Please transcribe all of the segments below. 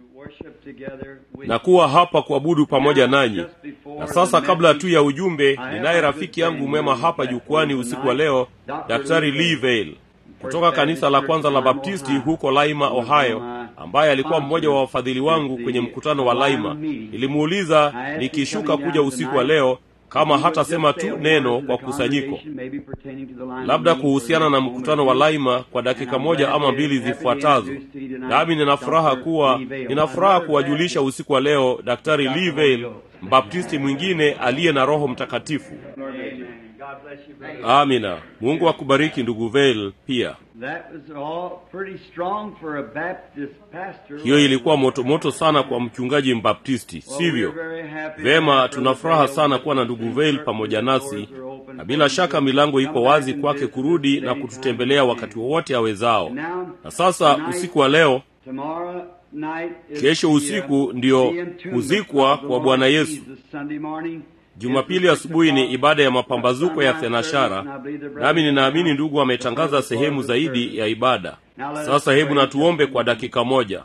na kuwa hapa kuabudu pamoja nanyi. Na sasa kabla tu ya ujumbe, ninaye rafiki yangu mwema hapa jukwani usiku wa leo, Daktari Lee Vail kutoka kanisa la kwanza la Baptisti huko Laima, Ohio, ambaye alikuwa mmoja wa wafadhili wangu kwenye mkutano wa Laima. Nilimuuliza nikishuka kuja usiku wa leo kama hatasema tu neno kwa kusanyiko, labda kuhusiana na mkutano wa Laima kwa dakika moja ama mbili zifuatazo. Nami nina furaha kuwa nina furaha kuwajulisha usiku wa leo Daktari Lee Vail, mbaptisti mwingine aliye na Roho Mtakatifu. Amina. Mungu akubariki ndugu Vail pia. Hiyo ilikuwa moto moto sana kwa mchungaji mbaptisti, sivyo? Vema, tuna furaha sana kuwa na ndugu Vail pamoja nasi, na bila shaka milango iko wazi kwake kurudi na kututembelea wakati wowote awezao. Na sasa usiku wa leo, kesho usiku ndio kuzikwa kwa Bwana Yesu. Jumapili asubuhi ni ibada ya mapambazuko ya thenashara, nami ninaamini ndugu ametangaza sehemu zaidi ya ibada. Sasa hebu natuombe kwa dakika moja.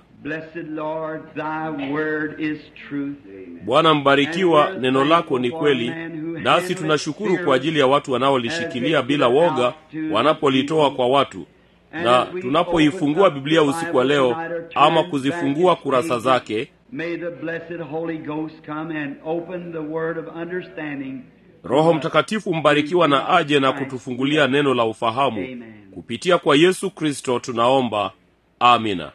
Bwana mbarikiwa, neno lako ni kweli, nasi tunashukuru kwa ajili ya watu wanaolishikilia bila woga wanapolitoa kwa watu na tunapoifungua Biblia usiku wa leo ama kuzifungua kurasa zake Roho Mtakatifu mbarikiwa na aje na kutufungulia neno la ufahamu kupitia kwa Yesu Kristo tunaomba, amina.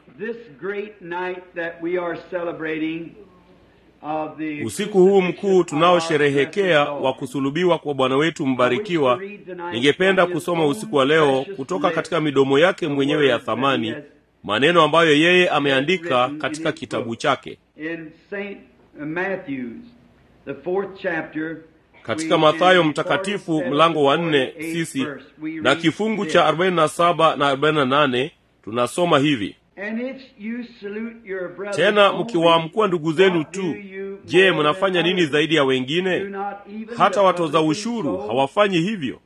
Usiku huu mkuu tunaosherehekea wa kusulubiwa kwa Bwana wetu mbarikiwa, ningependa kusoma usiku wa leo kutoka katika midomo yake mwenyewe ya thamani maneno ambayo yeye ameandika katika kitabu chake katika Mathayo mtakatifu mlango wa nne sisi na kifungu cha 47 na 48 tunasoma hivi: tena mkiwaamkua ndugu zenu tu, je, mnafanya nini zaidi ya wengine? Hata watoza ushuru hawafanyi hivyo.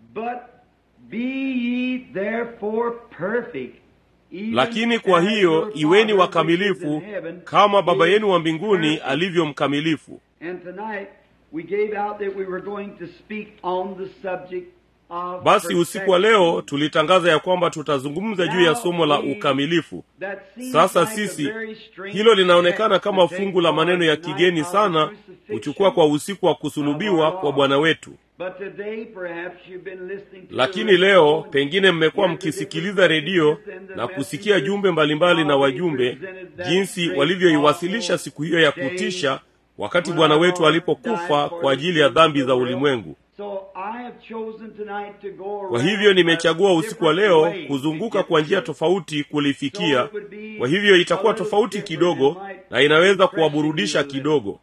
Lakini kwa hiyo iweni wakamilifu kama Baba yenu wa mbinguni alivyo mkamilifu. Basi usiku wa leo tulitangaza ya kwamba tutazungumza juu ya somo la ukamilifu. Sasa sisi, hilo linaonekana kama fungu la maneno ya kigeni sana kuchukua kwa usiku wa kusulubiwa kwa Bwana wetu. Lakini leo pengine mmekuwa mkisikiliza redio na kusikia jumbe mbalimbali na wajumbe jinsi walivyoiwasilisha siku hiyo ya kutisha, wakati Bwana wetu alipokufa kwa ajili ya dhambi za ulimwengu. Kwa hivyo nimechagua usiku wa leo kuzunguka kwa njia tofauti kulifikia. Kwa hivyo itakuwa tofauti kidogo na inaweza kuwaburudisha kidogo.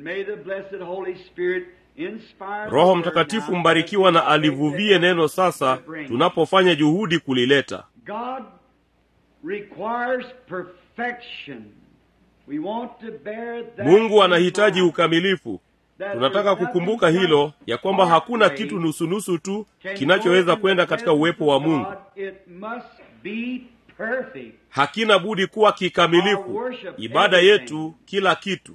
Roho Mtakatifu mbarikiwa na alivuvie neno sasa tunapofanya juhudi kulileta. Mungu anahitaji ukamilifu. Tunataka kukumbuka hilo ya kwamba hakuna kitu nusunusu tu kinachoweza kwenda katika uwepo wa Mungu. Hakina budi kuwa kikamilifu. Ibada yetu, kila kitu.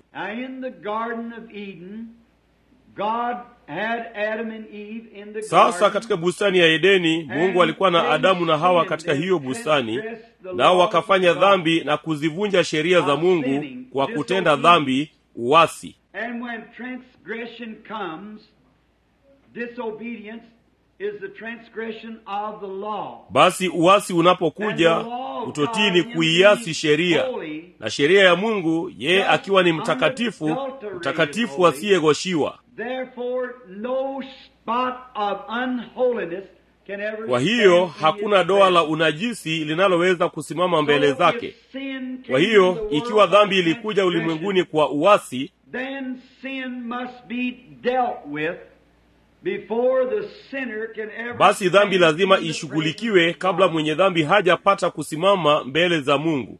Sasa katika bustani ya Edeni, Mungu alikuwa na Adamu na Hawa katika hiyo bustani, nao wakafanya dhambi na kuzivunja sheria za Mungu kwa kutenda dhambi, uasi. Basi uasi unapokuja, utotii ni kuiasi sheria, na sheria ya Mungu, yeye akiwa ni mtakatifu, mtakatifu asiyegoshiwa. Kwa hiyo hakuna doa la unajisi linaloweza kusimama mbele zake. Kwa hiyo ikiwa dhambi ilikuja ulimwenguni kwa uasi, basi dhambi lazima ishughulikiwe kabla mwenye dhambi hajapata kusimama mbele za Mungu.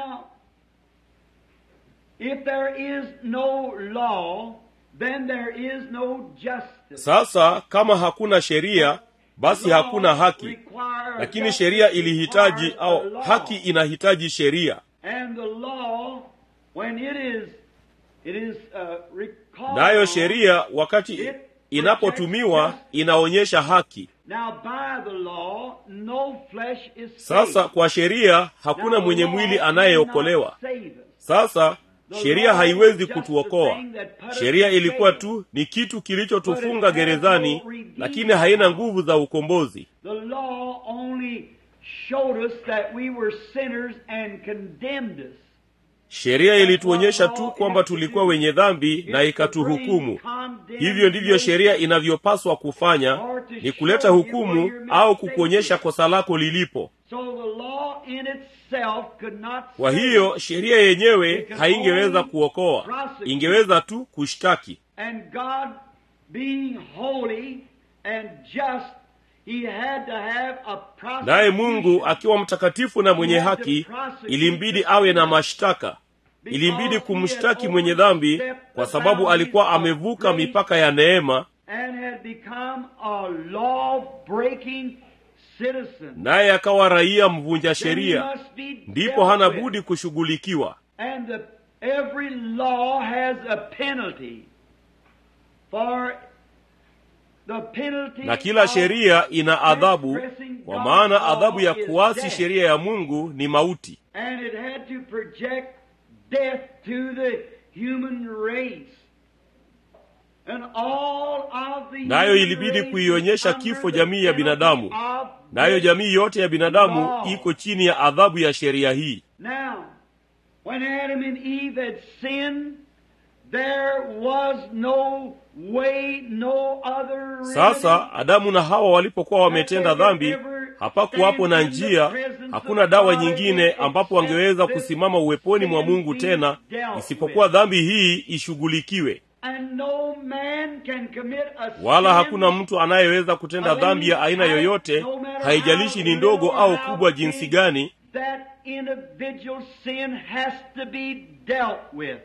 Sasa kama hakuna sheria basi hakuna haki, lakini sheria ilihitaji au haki inahitaji sheria. And the law when it is, it is uh, recalled. nayo sheria wakati inapotumiwa inaonyesha haki Now by the law, no flesh is saved. sasa kwa sheria hakuna Now, mwenye the mwili law anayeokolewa cannot save us. sasa The sheria law haiwezi was just kutuokoa the thing that put us sheria in ilikuwa jail. tu ni kitu But kilichotufunga it has gerezani no redeeming lakini haina power. nguvu za ukombozi The law only showed us that we were sinners and condemned us. sheria ilituonyesha tu kwamba tulikuwa wenye dhambi na ikatuhukumu hivyo ndivyo sheria inavyopaswa kufanya ni kuleta hukumu au kukuonyesha kosa lako lilipo So the law in itself could not kwa save hiyo us. sheria yenyewe haingeweza kuokoa ingeweza tu kushtaki And God being holy and just, he had to have a prosecution. naye mungu akiwa mtakatifu na mwenye haki ilimbidi awe na mashtaka ilimbidi kumshtaki mwenye dhambi kwa sababu alikuwa amevuka mipaka ya neema and had become a law-breaking citizen. naye akawa raia mvunja Then he sheria must be ndipo dealt hana with. budi kushughulikiwa And the, every law has a penalty for the penalty na kila of sheria ina adhabu transgressing kwa God's maana law adhabu ya is kuasi death. sheria ya mungu ni mauti And it had to project death to the human race. And all of the Nayo human ilibidi race kuionyesha is kifo under jamii ya the binadamu. penalty of nayo death. jamii yote ya binadamu Law. iko chini ya adhabu ya sheria hii Now, when Adam and Eve had sinned, there was no way, no other remedy. sasa adamu na hawa walipokuwa wametenda dhambi hapakuwapo na njia hakuna dawa nyingine ambapo wangeweza kusimama uweponi mwa mungu tena isipokuwa dhambi hii ishughulikiwe And no man can commit a wala sin hakuna mtu anayeweza kutenda dhambi ya aina yoyote haijalishi ni ndogo au kubwa jinsi gani that individual sin has to be dealt with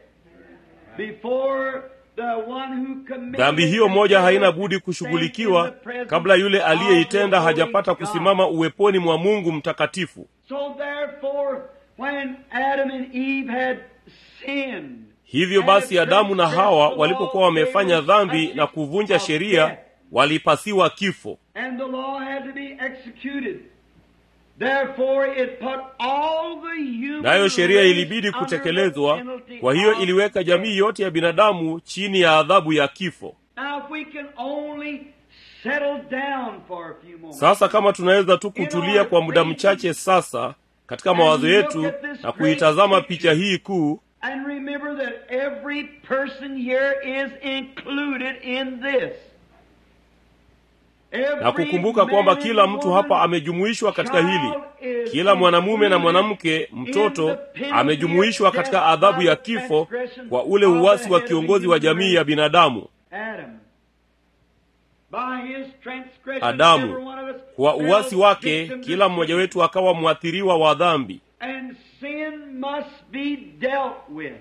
before the one who committed dhambi hiyo it moja haina stands budi in kushughulikiwa the presence kabla yule of aliyeitenda the holy hajapata God. kusimama uweponi mwa mungu mtakatifu So therefore, when Adam and Eve had sinned, hivyo basi adamu na hawa walipokuwa wamefanya dhambi na kuvunja sheria walipasiwa kifo and the law had to be executed. Therefore, it put all the human nayo sheria race ilibidi under the kutekelezwa penalty kwa hiyo of iliweka jamii yote ya binadamu chini ya adhabu ya kifo Now, if we can only settle down for a few moments. sasa kama tunaweza tu kutulia kwa muda mchache sasa katika mawazo yetu na kuitazama picha hii kuu And remember that every person here is included in this. na kukumbuka kwamba kila mtu hapa amejumuishwa katika hili kila mwanamume na mwanamke mtoto amejumuishwa katika adhabu ya kifo kwa ule uwasi wa kiongozi wa jamii ya binadamu Adam. By his transgression, Adamu. every one of us kwa fell uwasi wake victim to kila mmoja sin. wetu akawa mwathiriwa wa dhambi And sin must be dealt with.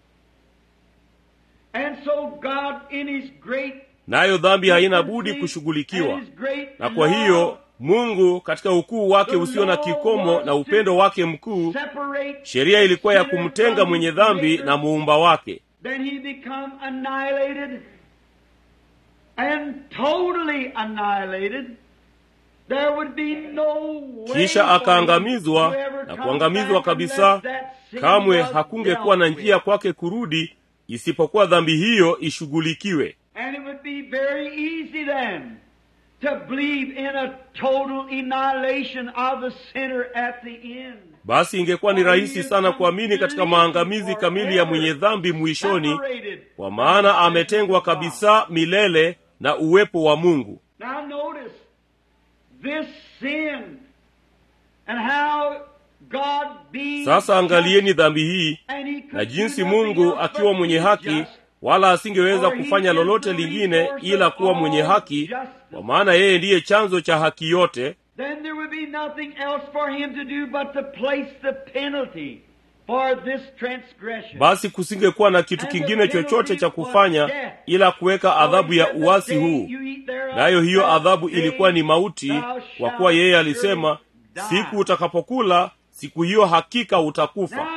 And so God in his great nayo dhambi haina budi kushughulikiwa and his great na kwa hiyo love, mungu katika ukuu wake usio na kikomo na upendo wake mkuu separate sheria ilikuwa ya sinner kumtenga from mwenye his dhambi maker. na muumba wake Then he become annihilated and totally annihilated. There would be no way kisha for him akaangamizwa to ever na come kuangamizwa back kabisa unless that sin kamwe was hakungekuwa na dealt njia with. kwake kurudi isipokuwa dhambi hiyo ishughulikiwe And it would be very easy then to believe in a total annihilation of the sinner at the end. basi ingekuwa ni rahisi sana kuamini katika maangamizi kamili ya mwenye dhambi mwishoni Separated. kwa maana ametengwa kabisa milele na uwepo wa mungu Now notice this sin and how God being sasa angalieni dhambi hii and he could na jinsi do nothing mungu else akiwa but mwenye be haki just. wala asingeweza For he kufanya is lolote the lingine resource ila of kuwa mwenye all haki justice. kwa maana yeye ndiye chanzo cha haki yote Then there would be nothing else for him to do but to place the penalty for this transgression. basi kusingekuwa na kitu kingine chochote cha kufanya ila kuweka adhabu ya uasi huu nayo hiyo adhabu ilikuwa ni mauti kwa kuwa yeye alisema siku utakapokula siku hiyo hakika utakufa Now it's a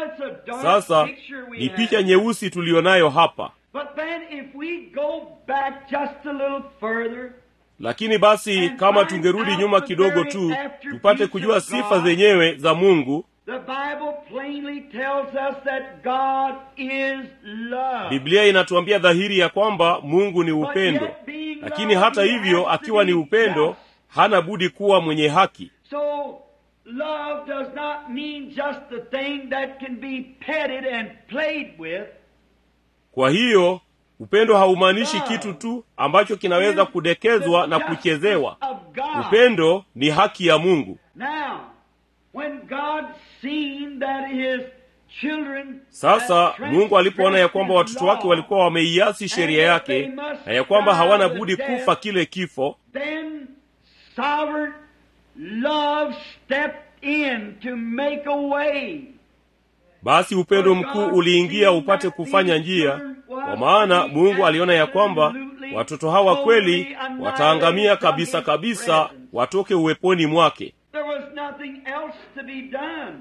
dark sasa picture we ni have. picha nyeusi tuliyonayo hapa But then if we go back just a little further, lakini basi kama tungerudi nyuma kidogo tu tupate kujua sifa zenyewe za mungu the Bible plainly tells us that God is love. biblia inatuambia dhahiri ya kwamba mungu ni upendo lakini hata hivyo akiwa ni upendo hana budi kuwa mwenye haki So love does not mean just the thing that can be petted and played with. kwa hiyo upendo haumaanishi kitu tu ambacho kinaweza kudekezwa na kuchezewa Of God. upendo ni haki ya mungu Now, when God seen that his children sasa had mungu alipoona ya kwamba transgressed watoto wake his walikuwa wameiasi sheria yake na ya kwamba hawana budi kufa kile kifo law, then sovereign love stepped in to make a way. basi upendo mkuu uliingia upate kufanya njia kwa maana mungu aliona ya kwamba watoto hawa kweli wataangamia kabisa kabisa watoke uweponi mwake There was nothing else to be done.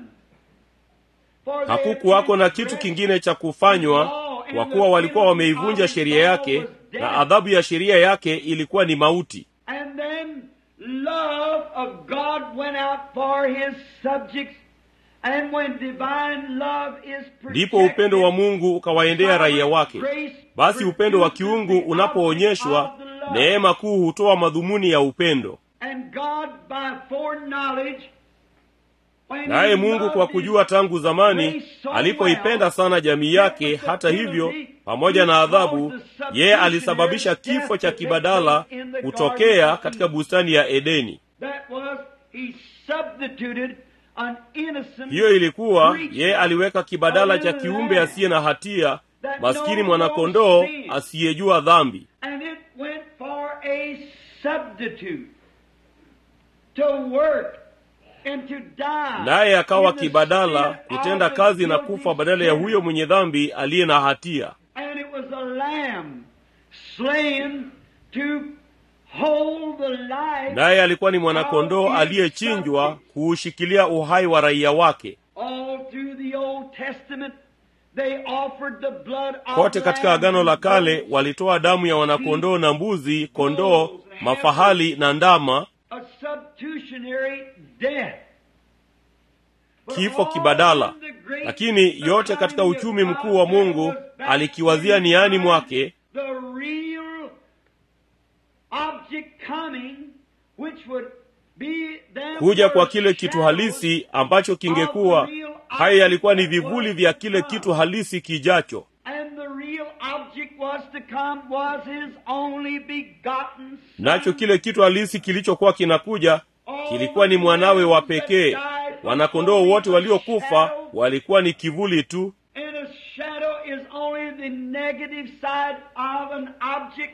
For they hakukuwako na kitu kingine cha kufanywa kwa kuwa walikuwa wameivunja sheria yake na adhabu ya sheria yake ilikuwa ni mauti And then love of God went out for his subjects. And when divine love is ndipo upendo wa mungu ukawaendea raia wake basi upendo wa kiungu unapoonyeshwa neema kuu hutoa madhumuni ya upendo And God by foreknowledge, when naye he mungu loved kwa his kujua tangu zamani race so alipoipenda well, sana jamii yake hata hivyo pamoja na adhabu yeye alisababisha kifo cha kibadala kutokea katika bustani ya edeni That was, he substituted an innocent hiyo ilikuwa creature yeye aliweka kibadala cha kiumbe asiye na hatia maskini mwanakondoo asiyejua dhambi And it went for a substitute to work and to die. naye akawa in the kibadala stead kutenda of the kazi na guilty kufa badala ya sinner. huyo mwenye dhambi aliye na hatia And it was a lamb slain to hold the life naye alikuwa ni mwanakondoo aliyechinjwa kuushikilia uhai wa raia wake all through the Old Testament. They offered the blood of kote katika lambs agano la and kale goats, walitoa damu ya wanakondoo na mbuzi kondoo mafahali na ndama a substitutionary death. But kifo all kibadala in the great lakini yote katika economy uchumi of God, mkuu wa there mungu was back alikiwazia in niani time mwake the real object coming, which would be them kuja kwa were kile kitu shadows halisi ambacho kingekuwa haya yalikuwa ni vivuli vya kile kitu halisi kijacho And the real object was to come was his only begotten son. nacho kile kitu halisi kilichokuwa kinakuja kilikuwa ni mwanawe wa pekee wanakondoo wote waliokufa walikuwa ni kivuli tu And a shadow is only the negative side of an object.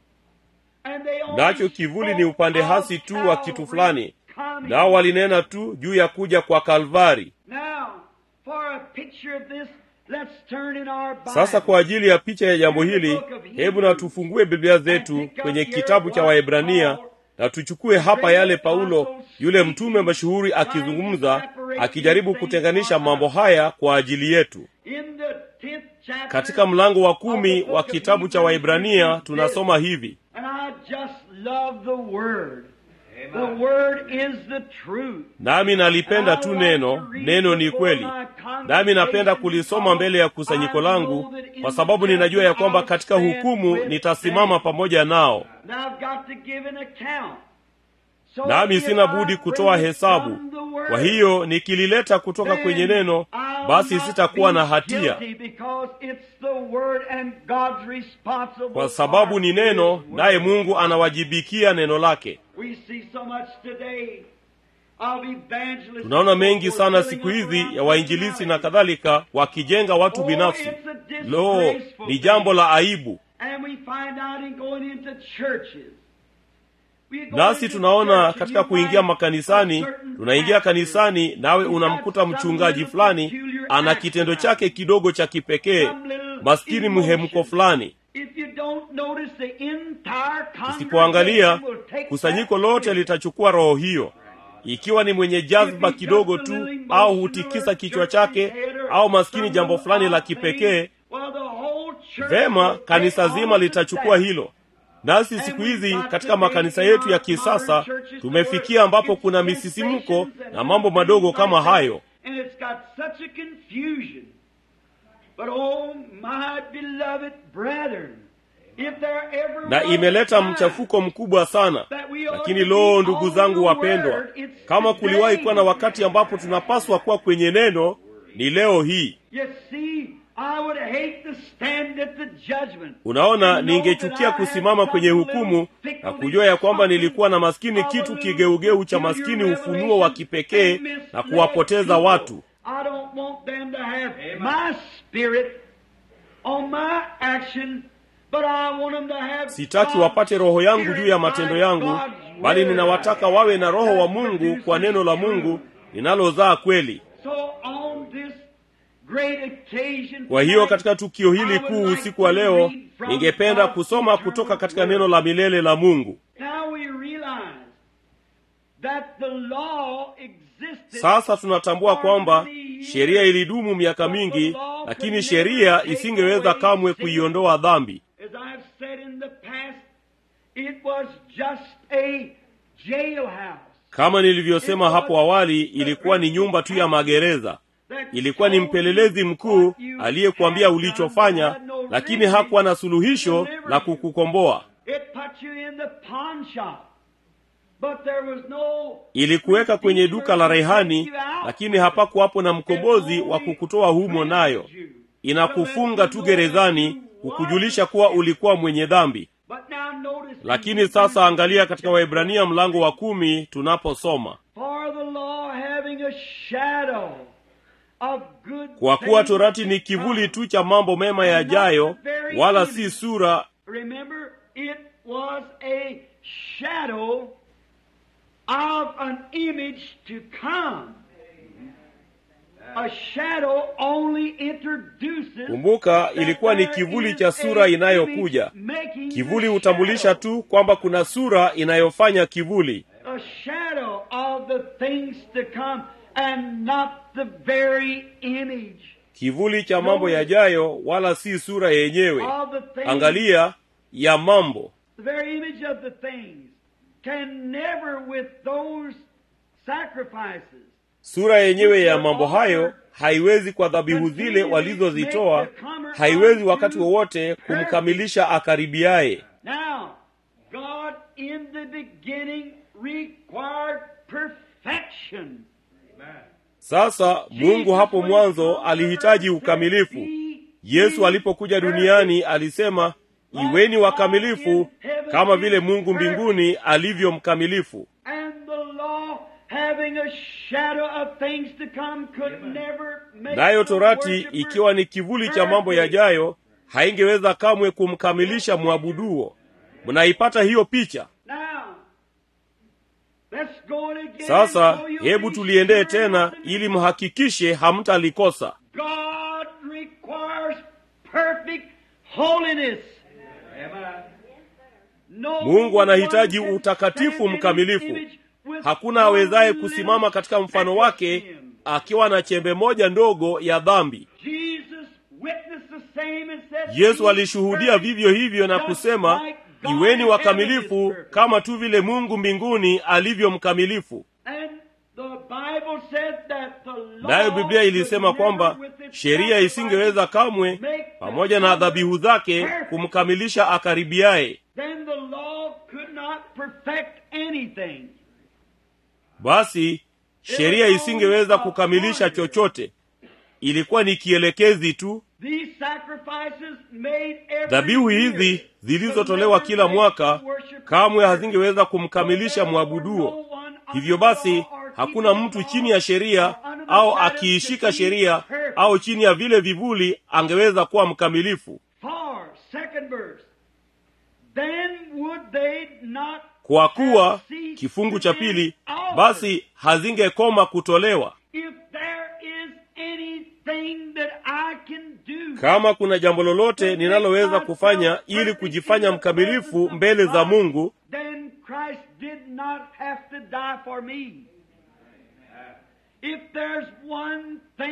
And they only nacho kivuli ni upande spoke hasi of tu wa kitu Calvary fulani coming. nao walinena tu juu ya kuja kwa kalvari Now, for a picture of this, let's turn in our Bible. sasa kwa ajili ya picha ya jambo hili hebu na tufungue biblia zetu kwenye kitabu cha waebrania na tuchukue hapa yale paulo yule mtume mashuhuri akizungumza akijaribu kutenganisha mambo haya kwa ajili yetu In the 10th chapter katika mlango wa kumi of the book wa of kitabu cha Hebrews, waibrania it says tunasoma hivi And I just love the Word. The Word is the truth. nami nalipenda tu neno neno ni kweli nami napenda kulisoma mbele ya kusanyiko langu kwa sababu ninajua ya kwamba katika hukumu nitasimama pamoja nao Now I've got to give an account. So nami if sina I budi bring kutoa it hesabu from the Word, kwa hiyo nikilileta kutoka then kwenye neno I'll basi not sitakuwa be na hatia guilty because it's the Word and God's responsible kwa sababu for ni His neno Word. naye mungu anawajibikia neno lake We see so much today of evangelists tunaona mengi sana building siku up hizi around ya wainjilisi na personality. kadhalika wakijenga watu Oh, binafsi it's a disgraceful lo ni jambo thing. la aibu And we find out in going into churches. We go nasi into tunaona church and katika you kuingia find makanisani a certain tunaingia pastor. kanisani nawe He's unamkuta got some mchungaji little fulani peculiar ana act kitendo about chake it. kidogo cha kipekee Some little maskini mhemko emotion. fulani If you don't notice the entire usipoangalia congregation will take kusanyiko that lote spirit. litachukua roho hiyo ikiwa ni mwenye jazba kidogo tu au hutikisa kichwa chake au maskini jambo fulani la kipekee well, the whole church vema will kanisa take zima on to litachukua that. hilo nasi siku hizi katika makanisa yetu ya kisasa tumefikia ambapo kuna misisimko na mambo madogo kama hayo And it's got such a confusion. But oh, my beloved brethren, if there ever na was imeleta a time mchafuko mkubwa sana that we ought lakini to be loo on ndugu the zangu wapendwa word, it's kama kuliwahi today. kuwa na wakati ambapo tunapaswa kuwa kwenye neno ni leo hii You see, I would hate to stand at the judgment. unaona and know ningechukia that I had kusimama kwenye some hukumu little na fickle kujua ya kwamba something nilikuwa na maskini of a kitu little kigeugeu cha peculiar maskini ufunuo wa revelation kipekee and na misled kuwapoteza people. watu I don't want them to have my spirit on my action, but I want them to have sitaki God's wapate roho yangu juu ya spirit matendo by yangu God's bali word. ninawataka wawe na roho wa mungu kwa neno la mungu linalozaa kweli So on this great occasion kwa hiyo tonight, katika tukio hili I would kuu like usiku wa to leo read from ningependa God's kusoma eternal kutoka katika word. neno la milele la mungu Now we realize that the law existed sasa tunatambua kwamba sheria ilidumu miaka mingi lakini sheria isingeweza kamwe kuiondoa dhambi As I've said in the past, it was just a jailhouse. kama nilivyosema hapo awali ilikuwa ni nyumba tu ya magereza ilikuwa ni mpelelezi mkuu aliyekuambia ulichofanya lakini hakuwa na suluhisho la kukukomboa It put you in the pawn shop. But there was no ilikuweka kwenye duka la rehani lakini hapakuwapo na mkombozi wa kukutoa humo nayo inakufunga tu gerezani kukujulisha kuwa ulikuwa mwenye dhambi But now notice lakini sasa angalia katika waibrania mlango wa kumi tunaposoma for the law having a shadow of good kwa kuwa things torati ni to kivuli come. tu cha mambo mema yajayo wala si sura Remember, it was a shadow of an image to come. A shadow only introduces kumbuka ilikuwa ni that kivuli there cha is sura a inayokuja image making kivuli the hutambulisha shadow. tu kwamba kuna sura inayofanya kivuli a shadow of the things to come and not the very image kivuli cha mambo yajayo wala si sura yenyewe of the things. angalia ya mambo The very image of the things can never with those sacrifices sura yenyewe ya mambo hayo haiwezi kwa dhabihu zile walizozitoa haiwezi wakati wowote kumkamilisha akaribiaye Now, God in the beginning required perfection. sasa mungu hapo mwanzo alihitaji ukamilifu yesu alipokuja duniani alisema iweni wakamilifu kama vile mungu mbinguni alivyo mkamilifu And the law having a shadow of things to come could never make nayo the torati worshiper ikiwa ni kivuli cha mambo yajayo haingeweza kamwe kumkamilisha mwabuduo mnaipata hiyo picha Now, let's go again sasa so you'll hebu be tuliendee sure tena nothing. ili mhakikishe hamtalikosa God requires perfect holiness. No mungu anahitaji one can utakatifu stand in his mkamilifu image with hakuna awezaye one kusimama little katika mfano speck wake of sin. akiwa na chembe moja ndogo ya dhambi Jesus witnessed the same and said, yesu "Be alishuhudia perfect, vivyo hivyo na just kusema like God iweni in heaven wakamilifu is perfect." kama tu vile mungu mbinguni alivyo mkamilifu And the Bible said that the law nayo biblia ilisema could never kwamba with its sheria sacrifices isingeweza kamwe make the pamoja na dhabihu zake perfect. kumkamilisha akaribiaye Then the law could not perfect anything. basi sheria isingeweza kukamilisha chochote ilikuwa ni kielekezi tu These sacrifices made every dhabihu year hizi zilizotolewa could kila never mwaka make the worshiper kamwe perfect. hazingeweza kumkamilisha mwabuduo hivyo basi hakuna mtu chini ya sheria au akiishika sheria au chini ya vile vivuli angeweza kuwa mkamilifu For, second verse, then would they not kwa kuwa have ceased kifungu to cha be pili offered. basi hazingekoma kutolewa If there is anything that I can do kama kuna jambo lolote ninaloweza kufanya ili kujifanya mkamilifu mbele za mungu then Christ did not have to die for me. If there's one thing that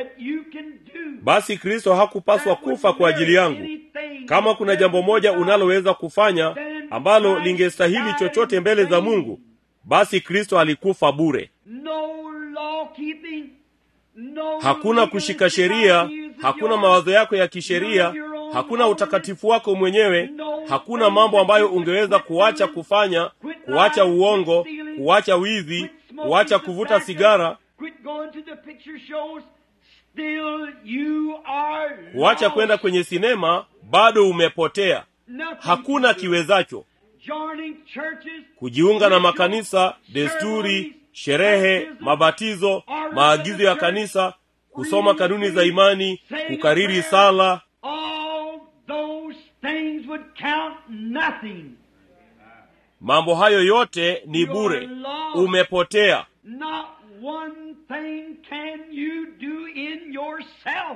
that you can do. basi kristo hakupaswa kufa kwa ajili yangu kama kuna jambo moja unaloweza kufanya ambalo lingestahili chochote mbele za mungu basi kristo alikufa bure No law keeping, no hakuna kushika sheria hakuna mawazo yako ya kisheria hakuna utakatifu wako mwenyewe hakuna mambo ambayo ungeweza kuacha kufanya kuacha uongo kuacha wizi kuacha kuvuta sigara Quit going to the picture shows. Still you are kuacha lost. kwenda kwenye sinema bado umepotea Nothing hakuna to do. kiwezacho Joining churches, kujiunga na makanisa desturi sherehe mabatizo maagizo ya kanisa kusoma kanuni za imani kukariri sala all those things would count nothing. mambo hayo yote ni bure umepotea Not one thing can you do in yourself.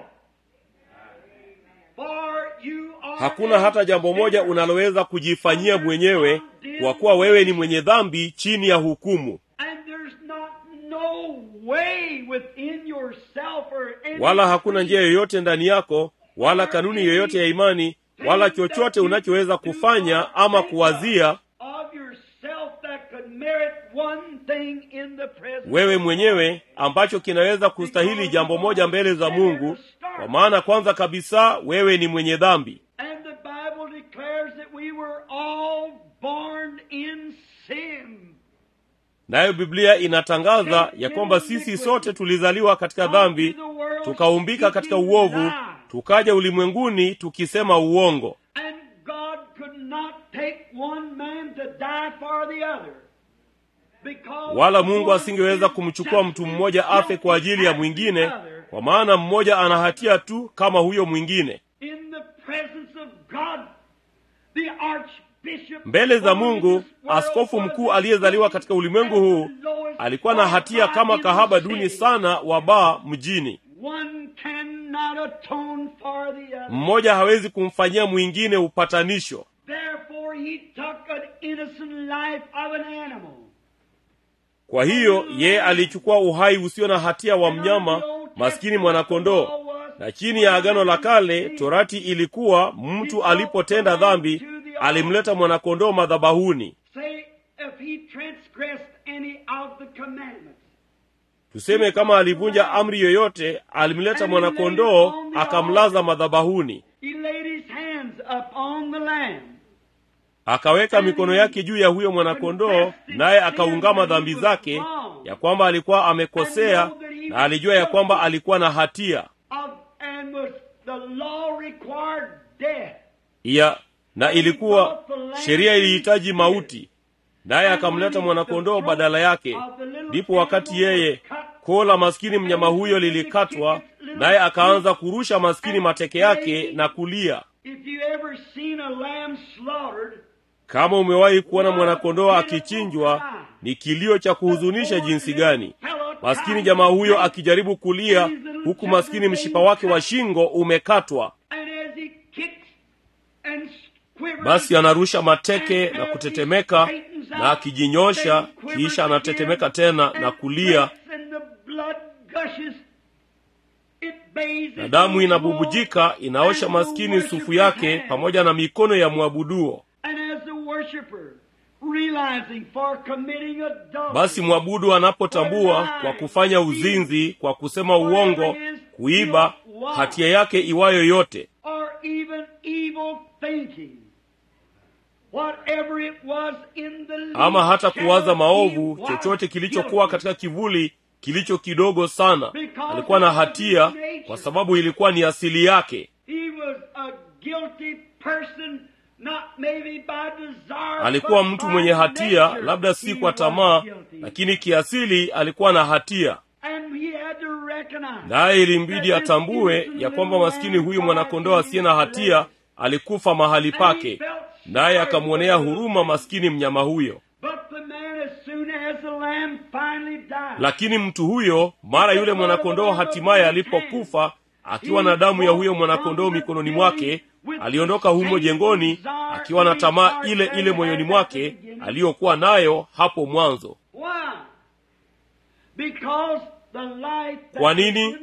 For you are hakuna hata jambo moja unaloweza kujifanyia mwenyewe kwa kuwa wewe ni mwenye dhambi chini ya hukumu And there's not no way within yourself or any wala hakuna njia yoyote ndani yako wala kanuni yoyote ya imani wala chochote unachoweza kufanya ama kuwazia of yourself that could merit one thing in the presence wewe mwenyewe ambacho kinaweza kustahili jambo moja mbele za mungu kwa maana kwanza kabisa wewe ni mwenye dhambi And the Bible declares that we were all born in sin. nayo biblia inatangaza ya kwamba sisi sote tulizaliwa katika dhambi tukaumbika katika uovu tukaja ulimwenguni tukisema uongo And God could not take one man to die for the other. Because wala mungu one asingeweza is kumchukua just mtu mmoja afe kwa ajili ya as mwingine the other. kwa maana mmoja ana hatia tu kama huyo mwingine In the presence of God, the archbishop mbele za born in mungu this world askofu was mkuu aliyezaliwa katika ulimwengu huu alikuwa na hatia kama kahaba duni sana wa baa mjini One cannot atone for the other. mmoja hawezi kumfanyia mwingine upatanisho Therefore, he took an innocent life of an animal. kwa hiyo yeye alichukua uhai usio na hatia wa mnyama maskini mwanakondoo na chini ya agano la kale torati ilikuwa mtu alipotenda dhambi alimleta mwanakondoo madhabahuni Say, if he transgressed any of the commandments, tuseme kama alivunja amri yoyote alimleta mwanakondoo akamlaza madhabahuni he laid his hands upon the lamb. akaweka mikono yake juu ya huyo mwanakondoo naye akaungama dhambi zake ya kwamba alikuwa amekosea na alijua ya kwamba alikuwa na hatia Of, and was the law required death. ya na ilikuwa sheria ilihitaji mauti naye akamleta mwanakondoo badala yake ndipo wakati yeye koo la maskini mnyama huyo lilikatwa naye akaanza kurusha maskini mateke yake na kulia If you ever seen a lamb slaughtered, kama umewahi kuona mwanakondoo akichinjwa ni kilio cha kuhuzunisha jinsi gani maskini jamaa huyo akijaribu kulia huku maskini mshipa wake wa shingo umekatwa and as he kicks and quivers, basi anarusha mateke na kutetemeka na akijinyosha kisha anatetemeka tena na kulia and the blood gushes. It bathes na damu inabubujika inaosha maskini sufu yake pamoja na mikono ya mwabuduo And as the worshiper, realizing for committing adultery, basi mwabudu anapotambua kwa kufanya uzinzi kwa kusema uongo kuiba hatia yake iwayo yote or even evil thinking, whatever it was in the ama hata least kuwaza shadow, maovu he was chochote kilichokuwa guilty. katika kivuli kilicho kidogo sana alikuwa na hatia kwa sababu ilikuwa ni asili yake He was a guilty person, not maybe by desire, alikuwa but mtu by mwenye hatia nature. labda si He kwa was tamaa guilty. lakini kiasili alikuwa na hatia And he had to recognize naye ilimbidi that this atambue innocent ya kwamba little maskini lamb huyu mwanakondoo died asiye na hatia alikufa mahali pake naye akamwonea huruma maskini mnyama huyo But the man, as soon as the lamb finally died, lakini mtu huyo mara yule mwanakondoo hatimaye alipokufa akiwa na damu ya huyo mwanakondoo mikononi mwake aliondoka humo jengoni akiwa na tamaa ile ile moyoni mwake aliyokuwa nayo hapo mwanzo why? Because the life that Kwa nini? was in the little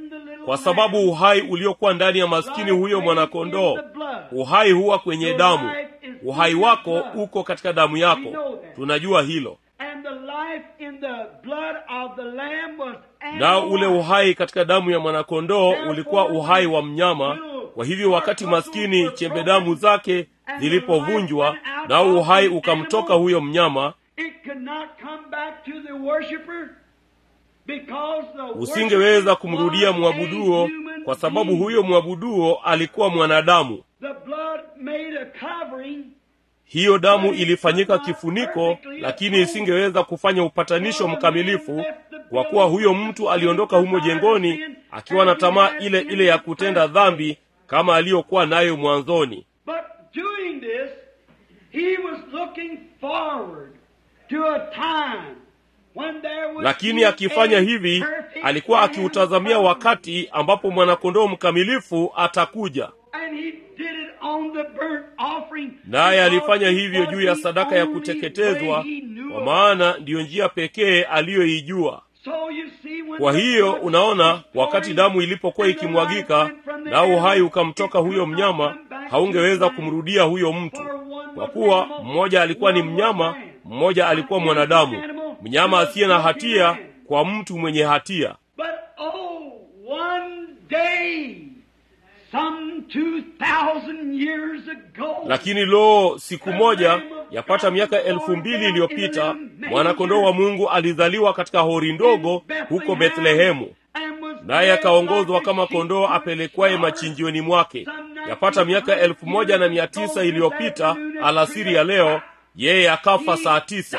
kwa sababu uhai uliokuwa ndani ya maskini huyo mwanakondoo uhai huwa kwenye damu uhai wako uko katika damu yako tunajua hilo And the life in the blood of the lamb was nao ule uhai katika damu ya mwanakondoo ulikuwa uhai wa mnyama kwa hivyo wakati maskini chembe damu zake zilipovunjwa nao uhai ukamtoka huyo mnyama It could not come back to the worshiper because the usingeweza worshiper kumrudia was a mwabuduo human kwa sababu being. huyo mwabuduo alikuwa mwanadamu The blood made a covering hiyo damu ilifanyika kifuniko lakini isingeweza kufanya upatanisho mkamilifu kwa kuwa huyo mtu aliondoka humo jengoni akiwa na tamaa ile ile ya kutenda dhambi kama aliyokuwa nayo mwanzoni But doing this, he was looking forward to a time when there would lakini be akifanya a hivi perfect alikuwa lamb akiutazamia come. wakati ambapo mwanakondoo mkamilifu atakuja And he did it on the burnt offering. naye alifanya because hivyo it juu ya was the sadaka ya only kuteketezwa way he knew kwa of. maana ndiyo njia pekee aliyoijua So you see, when kwa the hiyo blood unaona was wakati pouring damu ilipokuwa and the ikimwagika life went from the nao uhai animal, ukamtoka it huyo could not mnyama come back to haungeweza the kumrudia huyo mtu For one kwa was kuwa animal, mmoja alikuwa ni one was mnyama man. mmoja alikuwa One mwanadamu animal, mnyama one asiye na was hatia man. kwa mtu mwenye hatia But oh, one day, some two thousand years ago, lakini loo siku moja yapata miaka elfu mbili iliyopita mwanakondoo wa mungu alizaliwa katika hori ndogo huko bethlehemu naye akaongozwa kama kondoo apelekwaye machinjioni mwake yapata miaka elfu moja na mia tisa iliyopita alasiri ya leo yeye akafa saa tisa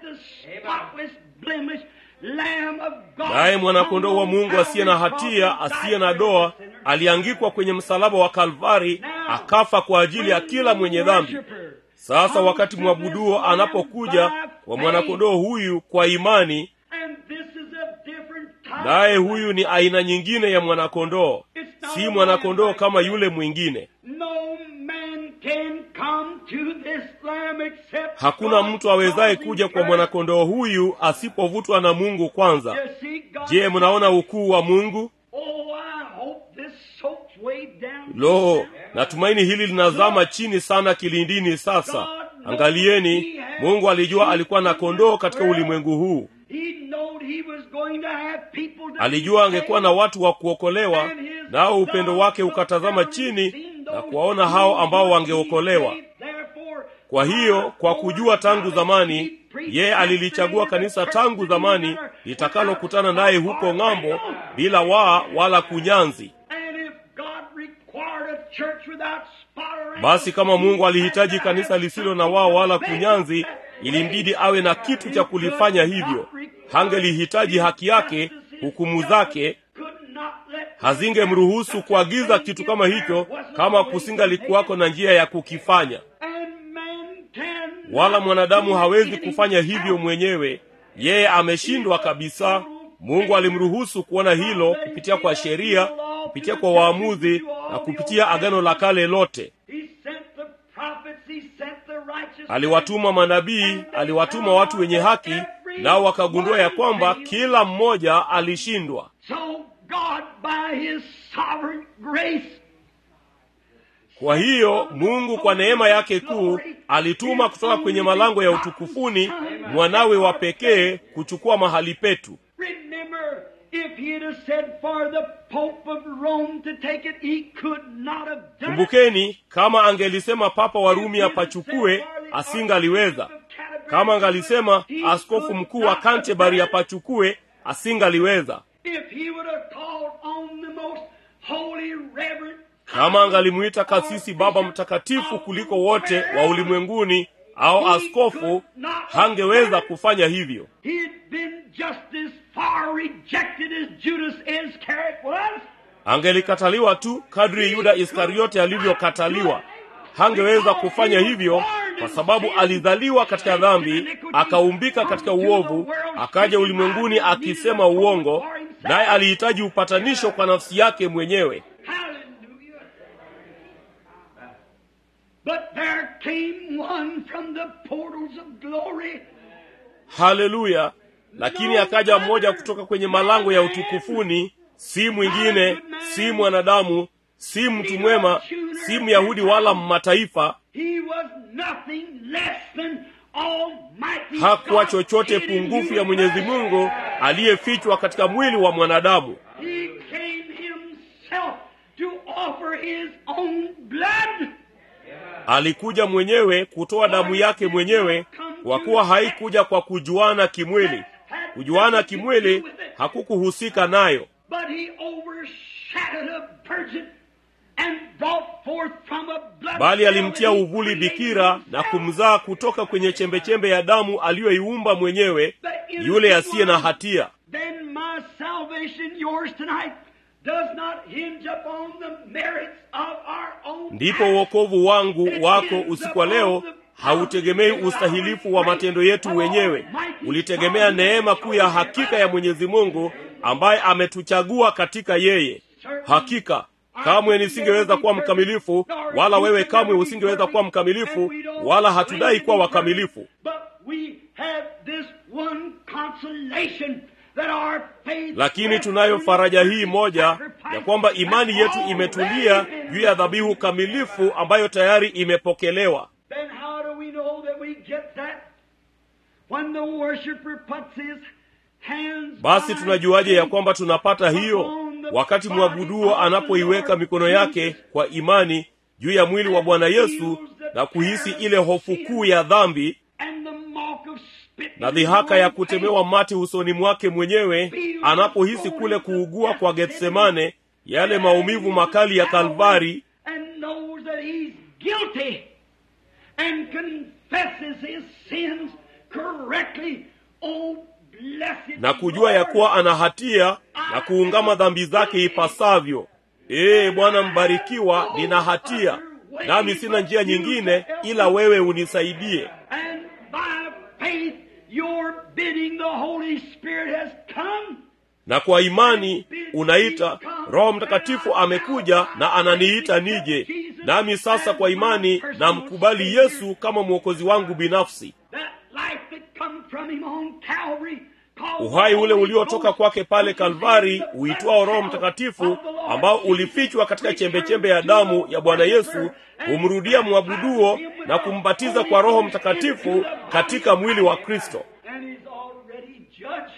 naye mwanakondoo wa mungu asiye na hatia asiye na doa aliangikwa kwenye msalaba wa kalvari akafa kwa ajili ya kila mwenye dhambi sasa wakati mwabuduo anapokuja kwa mwanakondoo huyu kwa imani naye huyu ni aina nyingine ya mwanakondoo si mwanakondoo kama yule mwingine hakuna mtu awezaye kuja kwa mwanakondoo huyu asipovutwa na mungu kwanza je mnaona ukuu wa mungu lo natumaini hili linazama chini sana kilindini sasa angalieni mungu alijua alikuwa na kondoo katika ulimwengu huu alijua angekuwa na watu wa kuokolewa nao upendo wake ukatazama chini na kuwaona hao ambao wangeokolewa kwa hiyo kwa kujua tangu zamani yeye alilichagua kanisa tangu zamani litakalokutana naye huko ng'ambo bila waa wala kunyanzi basi kama mungu alihitaji kanisa lisilo na wao wala kunyanzi ilimbidi awe na kitu cha kulifanya hivyo hangelihitaji haki yake hukumu zake hazingemruhusu kuagiza kitu kama hicho kama kusingalikuwako na njia ya kukifanya wala mwanadamu hawezi kufanya hivyo mwenyewe yeye ameshindwa kabisa mungu alimruhusu kuona hilo kupitia kwa sheria kupitia kwa waamuzi na kupitia agano la kale lote aliwatuma manabii aliwatuma watu wenye haki nao wakagundua ya kwamba kila mmoja alishindwa kwa hiyo mungu kwa neema yake kuu alituma kutoka kwenye malango ya utukufuni mwanawe wa pekee kuchukua mahali petu kumbukeni kama angelisema papa wa rumi apachukue asingaliweza kama angalisema askofu mkuu wa kantebari apachukue asingaliweza kama angalimuita kasisi baba mtakatifu kuliko wote wa ulimwenguni au askofu hangeweza kufanya hivyo angelikataliwa tu kadri yuda iskariote alivyokataliwa hangeweza kufanya hivyo kwa sababu alizaliwa katika dhambi akaumbika katika uovu akaja ulimwenguni akisema uongo naye alihitaji upatanisho kwa nafsi yake mwenyewe haleluya lakini akaja mmoja kutoka kwenye malango ya utukufuni si mwingine si mwanadamu si mtu mwema si myahudi wala mmataifa He was nothing less than Almighty hakuwa God chochote in pungufu ya human mwenyezi flesh. mungu aliyefichwa katika mwili wa mwanadamu He came himself to offer his own blood. alikuja mwenyewe kutoa damu yake mwenyewe kwa kuwa haikuja kwa kujuana kimwili kujuana kimwili hakukuhusika nayo But he overshadowed a virgin and brought forth from a blood bali cell alimtia that he uvuli created bikira na himself. kumzaa kutoka kwenye chembechembe ya damu aliyoiumba mwenyewe yule asiye na hatia Then my salvation, yours tonight, does not hinge upon the merits of our own ndipo acts. uokovu wangu wako usiku wa leo hautegemei ustahilifu wa matendo yetu wenyewe ulitegemea neema kuu ya hakika ya mwenyezi mungu ambaye ametuchagua katika yeye hakika kamwe nisingeweza kuwa mkamilifu wala wewe kamwe usingeweza kuwa mkamilifu wala hatudai kuwa wakamilifu But we have this one consolation that our faith lakini tunayo faraja hii moja ya kwamba imani yetu imetulia juu ya dhabihu kamilifu ambayo tayari imepokelewa Then how do we know that we get that? When the worshiper puts his hands basi by tunajuaje ya faith kwamba tunapata hiyo wakati mwabuduo anapoiweka mikono yake kwa imani juu ya mwili wa bwana yesu na kuhisi ile hofu kuu ya dhambi and the mark of spit na dhihaka ya kutemewa mate usoni mwake mwenyewe anapohisi kule kuugua kwa getsemane yale maumivu makali ya kalvari and knows that he's guilty and confesses his sins correctly. Oh, blessed na kujua ya kuwa ana hatia na kuungama dhambi zake ipasavyo ee bwana mbarikiwa nina hatia nami sina njia nyingine ila wewe unisaidie And by faith, your bidding the Holy Spirit has come. na kwa imani unaita roho mtakatifu amekuja na ananiita nije nami sasa kwa imani namkubali yesu kama mwokozi wangu binafsi That life that come from him on Calvary. called uhai ule the Holy uliotoka Ghost, kwake pale which is kalvari in the uitwao roho blood mtakatifu of the Lord ambao Jesus, ulifichwa katika returned chembechembe ya to damu the ya bwana yesu worshiper and humrudia mwabuduo baptized him with na the kumbatiza Holy kwa roho Ghost mtakatifu into the body katika of mwili wa Christ. kristo And he's already judged.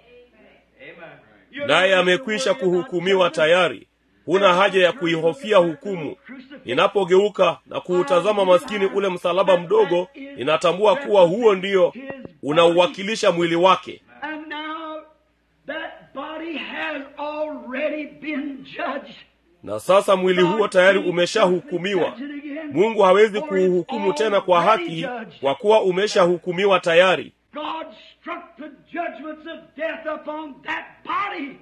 You're naye not amekwisha worried about kuhukumiwa judgment. tayari huna haja ya kuihofia hukumu ninapogeuka na kuutazama maskini ule msalaba mdogo ninatambua kuwa huo ndio unauwakilisha mwili wake And now that body has already been judged. na sasa mwili huo tayari umeshahukumiwa mungu hawezi kuuhukumu tena kwa haki kwa kuwa umeshahukumiwa tayari God struck the judgments of death upon that body.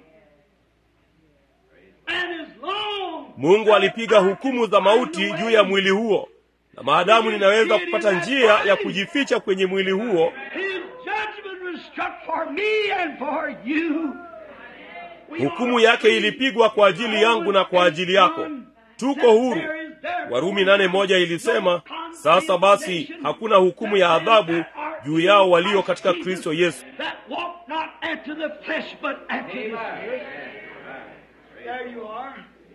And as long mungu alipiga hukumu za mauti juu ya mwili huo na maadamu ninaweza kupata njia ya kujificha kwenye mwili huo His judgment was struck for me and for you. We hukumu are yake free. ilipigwa kwa ajili yangu na kwa ajili yako tuko huru warumi nane moja ilisema sasa basi hakuna hukumu ya adhabu juu yao walio katika kristo yesu That walk not after the flesh, but after the spirit. There you are.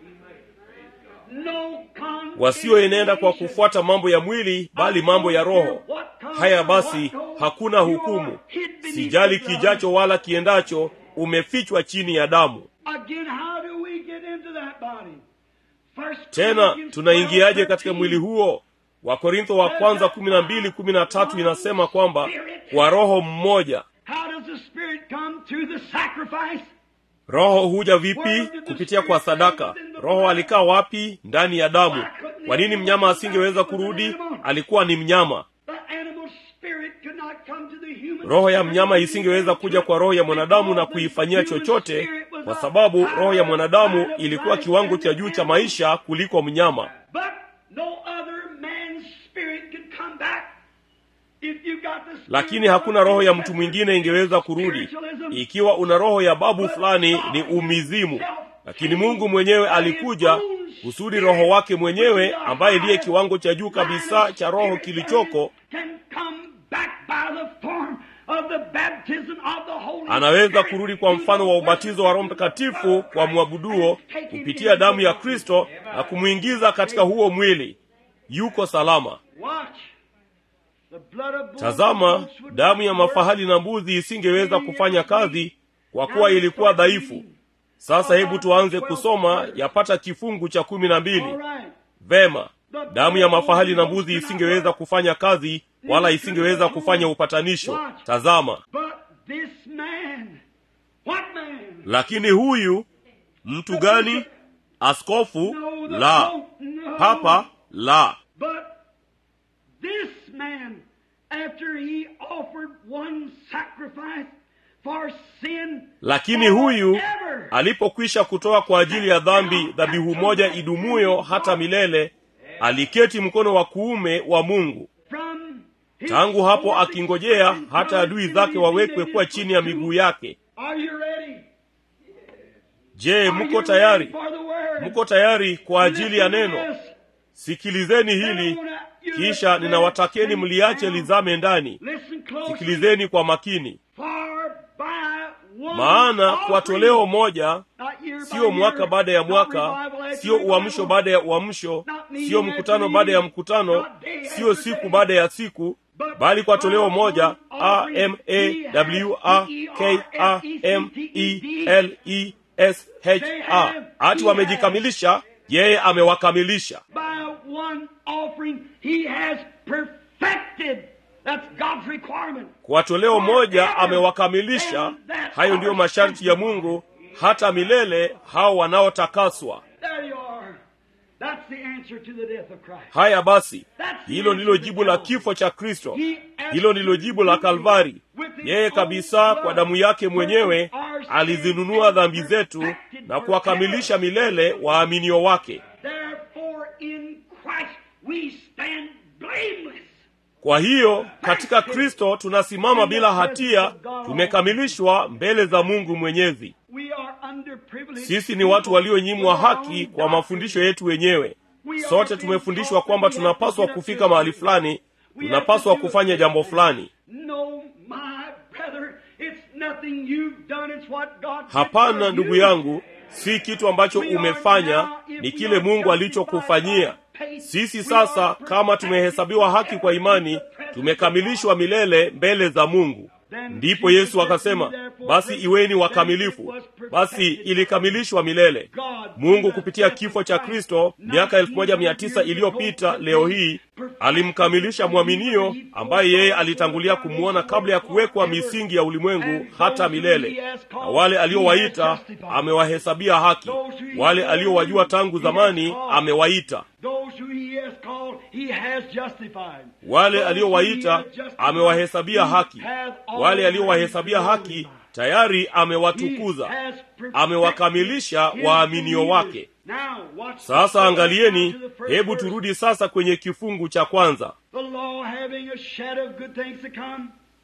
No wasioenenda kwa kufuata mambo ya mwili bali mambo ya roho haya basi hakuna hukumu sijali kijacho wala kiendacho umefichwa chini ya damu Again, how do we get into that body? First tena Corinthians tunaingiaje 12, katika mwili huo wakorintho wa kwanza kumi na mbili kumi na tatu inasema kwamba kwa roho mmoja How does the Spirit come through the sacrifice? roho huja vipi kupitia kwa sadaka roho alikaa wapi ndani ya damu kwa nini mnyama asingeweza kurudi alikuwa ni mnyama The animal spirit could not come to the human roho ya spirit. mnyama isingeweza kuja kwa roho ya mwanadamu na kuifanyia chochote kwa sababu roho ya mwanadamu ilikuwa kiwango cha juu cha maisha kuliko mnyama But no other man's spirit could come back. If you got the spirit lakini hakuna roho ya mtu mwingine ingeweza kurudi ikiwa una roho ya babu fulani ni umizimu lakini mungu mwenyewe alikuja kusudi roho wake mwenyewe ambaye ndiye kiwango cha juu kabisa cha roho kilichoko can come back by the form of the baptism of the Holy anaweza kurudi kwa mfano wa ubatizo wa roho mtakatifu kwa mwabuduo kupitia damu ya kristo na kumwingiza katika huo mwili yuko salama Watch. The blood of bulls tazama and goats would damu ya not work. mafahali na mbuzi isingeweza kufanya kazi kwa kuwa ilikuwa dhaifu sasa hebu tuanze kusoma yapata kifungu cha kumi na mbili All right. vema damu ya mafahali na mbuzi isingeweza kufanya kazi wala isingeweza kufanya upatanisho tazama But this man, what man? lakini huyu mtu gani askofu No, the la Pope, no. papa la But this man, after he offered one sacrifice for sin, lakini huyu forever, alipokwisha kutoa kwa ajili ya dhambi dhabihu moja idumuyo hata milele aliketi mkono wa kuume wa mungu from his tangu hapo forces akingojea and hata adui zake wawekwe kuwa chini ya miguu yake Are you ready? je Are mko you tayari ready for the word? mko tayari kwa ajili ya Listen to neno this. sikilizeni hili kisha ninawatakeni mliache lizame ndani Listen closely. sikilizeni kwa makini For by one maana kwa offering, toleo moja not year by sio mwaka year, baada ya not mwaka revival after sio uamsho revival, baada ya uamsho sio mkutano baada ya mkutano sio siku baada ya siku bali kwa toleo moja a m a w a k a m e l e s h a ati wamejikamilisha yeye amewakamilisha by one offering he has perfected. That's God's requirement. kwa toleo moja amewakamilisha hayo ndiyo masharti ya mungu hata milele hao wanaotakaswa There you are. That's the answer to the death of Christ. haya basi hilo ndilo jibu la kifo cha kristo hilo ndilo jibu la kalvari yeye kabisa kwa damu yake mwenyewe alizinunua dhambi zetu na kuwakamilisha milele waaminio wake Therefore, in Christ we stand blameless. kwa hiyo katika kristo tunasimama bila hatia tumekamilishwa mbele za mungu mwenyezi We are underprivileged. sisi ni watu walionyimwa haki kwa mafundisho yetu wenyewe sote tumefundishwa kwamba tunapaswa kufika mahali fulani tunapaswa kufanya jambo fulani No, my brother, it's nothing you've done, it's what God did hapana for ndugu you. yangu si kitu ambacho umefanya ni kile mungu alichokufanyia sisi sasa kama tumehesabiwa haki kwa imani tumekamilishwa milele mbele za mungu ndipo yesu akasema basi iweni wakamilifu basi ilikamilishwa milele mungu kupitia kifo cha kristo miaka elfu moja mia tisa iliyopita leo hii alimkamilisha mwaminio ambaye yeye alitangulia kumwona kabla ya kuwekwa misingi ya ulimwengu hata milele na wale aliowaita amewahesabia haki wale aliowajua tangu zamani amewaita Those who he has called, he has justified. wale Those aliowahita who he has justified, amewahesabia he haki has wale already aliowahesabia haki glorified. tayari He amewatukuza has perfected amewakamilisha his waaminio believers. wake Now, watch sasa this. angalieni To the first hebu verse. turudi sasa kwenye kifungu cha kwanza The law having a shadow of good things to come.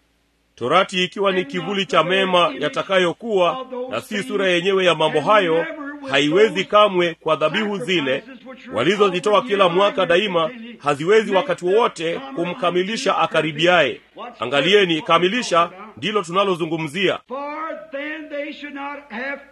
torati ikiwa ni kivuli cha mema yatakayokuwa na si sura yenyewe ya mambo hayo haiwezi kamwe kwa dhabihu zile walizozitoa kila mwaka daima haziwezi wakati wowote kumkamilisha akaribiaye angalieni kamilisha ndilo tunalozungumzia For then they should not have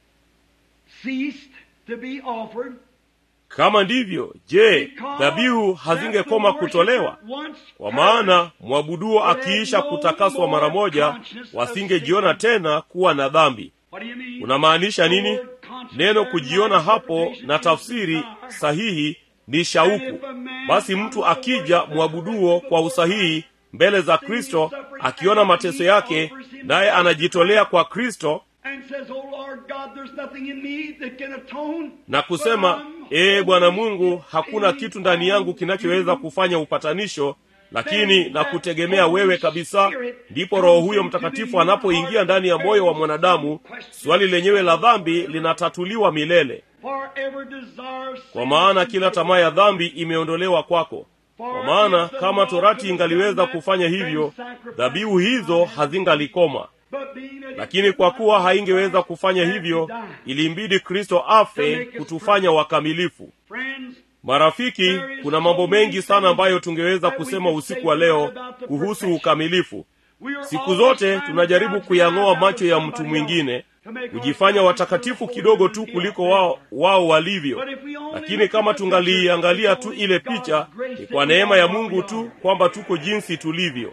ceased to be offered. kama ndivyo je dhabihu hazingekoma kutolewa kwa maana mwabuduo akiisha kutakaswa mara moja wasingejiona tena kuwa na dhambi What do you mean? unamaanisha nini neno kujiona hapo na tafsiri sahihi ni shauku basi mtu akija mwabuduo kwa usahihi mbele za kristo akiona mateso yake naye anajitolea kwa kristo And says, Oh Lord God, there's nothing in me that can atone. na kusema ee bwana mungu hakuna kitu ndani yangu kinachoweza kufanya upatanisho lakini na kutegemea wewe kabisa ndipo roho huyo mtakatifu anapoingia ndani ya moyo wa mwanadamu swali lenyewe la dhambi linatatuliwa milele For every desire of kwa sin maana is kila tamaa ya dhambi imeondolewa kwako kwa maana kama torati ingaliweza kufanya hivyo dhabihu hizo hazingalikoma But being that lakini kwa kuwa haingeweza kufanya hivyo ilimbidi kristo afe kutufanya wakamilifu Friends, marafiki kuna mambo mengi sana ambayo tungeweza kusema usiku wa leo kuhusu ukamilifu siku zote tunajaribu kuyang'oa macho ya mtu mwingine kujifanya watakatifu kidogo tu kuliko wao, wao walivyo lakini kama tungaliiangalia tu ile picha ni kwa neema ya mungu tu kwamba tuko jinsi tulivyo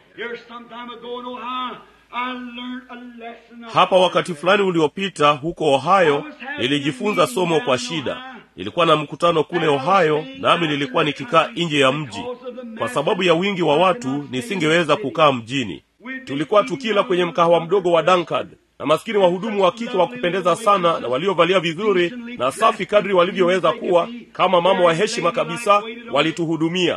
hapa wakati fulani uliopita huko ohio nilijifunza somo kwa shida nilikuwa na mkutano kule ohio nami nilikuwa nikikaa nje ya mji kwa sababu ya wingi wa watu nisingeweza kukaa mjini tulikuwa tukila kwenye mkahawa mdogo wa dankard na maskini wahudumu wa kike wa kupendeza sana na waliovalia vizuri na safi kadri walivyoweza kuwa kama mama wa heshima kabisa walituhudumia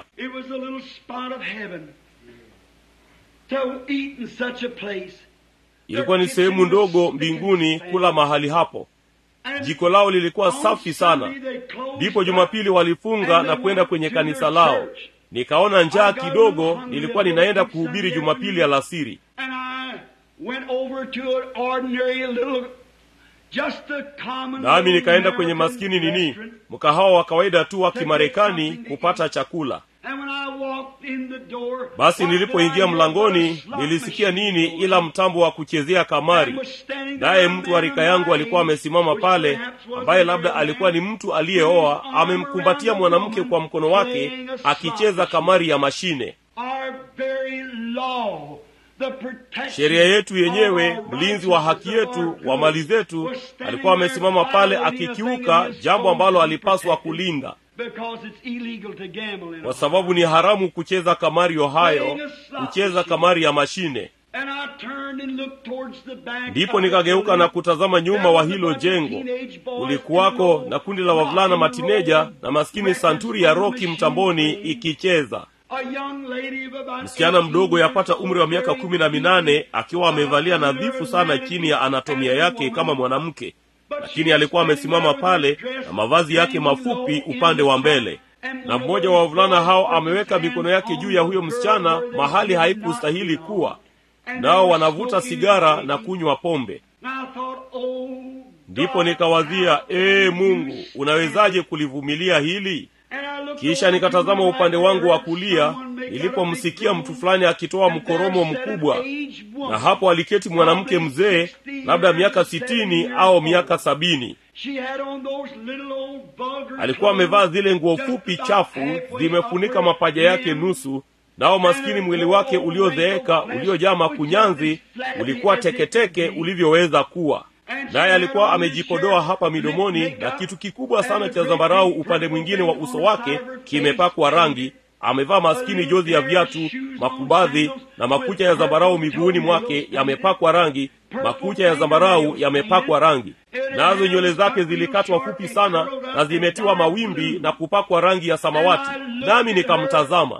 ilikuwa ni sehemu ndogo mbinguni kula mahali hapo jiko lao lilikuwa safi sana ndipo jumapili walifunga na kwenda kwenye kanisa lao nikaona njaa kidogo nilikuwa ninaenda kuhubiri jumapili alasiri nami nikaenda kwenye maskini nini mkahawa wa kawaida tu wa kimarekani kupata chakula basi nilipoingia mlangoni nilisikia nini ila mtambo wa kuchezea kamari naye mtu wa rika yangu alikuwa amesimama pale ambaye labda alikuwa ni mtu aliyeoa amemkumbatia mwanamke kwa mkono wake akicheza kamari ya mashine sheria yetu yenyewe mlinzi wa haki yetu wa mali zetu alikuwa amesimama pale akikiuka jambo ambalo alipaswa kulinda kwa sababu ni haramu kucheza kamari ohayo kucheza kamari ya mashine ndipo nikageuka na kutazama nyuma wa hilo jengo ulikuwako na kundi la wavulana matineja na maskini santuri ya roki mtamboni ikicheza msichana mdogo yapata umri wa miaka kumi na minane akiwa amevalia nadhifu sana chini ya anatomia yake kama mwanamke lakini alikuwa amesimama pale na mavazi yake mafupi upande wa mbele na mmoja wa wavulana hao ameweka mikono yake juu ya huyo msichana mahali haikustahili kuwa nao wanavuta sigara na kunywa pombe ndipo nikawazia ee mungu unawezaje kulivumilia hili kisha nikatazama upande wangu wa kulia nilipomsikia mtu fulani akitoa mkoromo mkubwa na hapo aliketi mwanamke mzee labda miaka sitini au miaka sabini alikuwa amevaa zile nguo fupi chafu zimefunika mapaja yake nusu nao maskini mwili wake uliodheeka uliojaa makunyanzi ulikuwa teketeke ulivyoweza kuwa naye alikuwa amejipodoa hapa midomoni na kitu kikubwa sana cha zambarau upande mwingine wa uso wake kimepakwa rangi amevaa maskini jozi ya viatu makubadhi na makucha ya zambarau miguuni mwake yamepakwa rangi makucha ya zambarau yamepakwa rangi nazo nywele zake zilikatwa fupi sana na zimetiwa mawimbi na kupakwa rangi ya samawati nami nikamtazama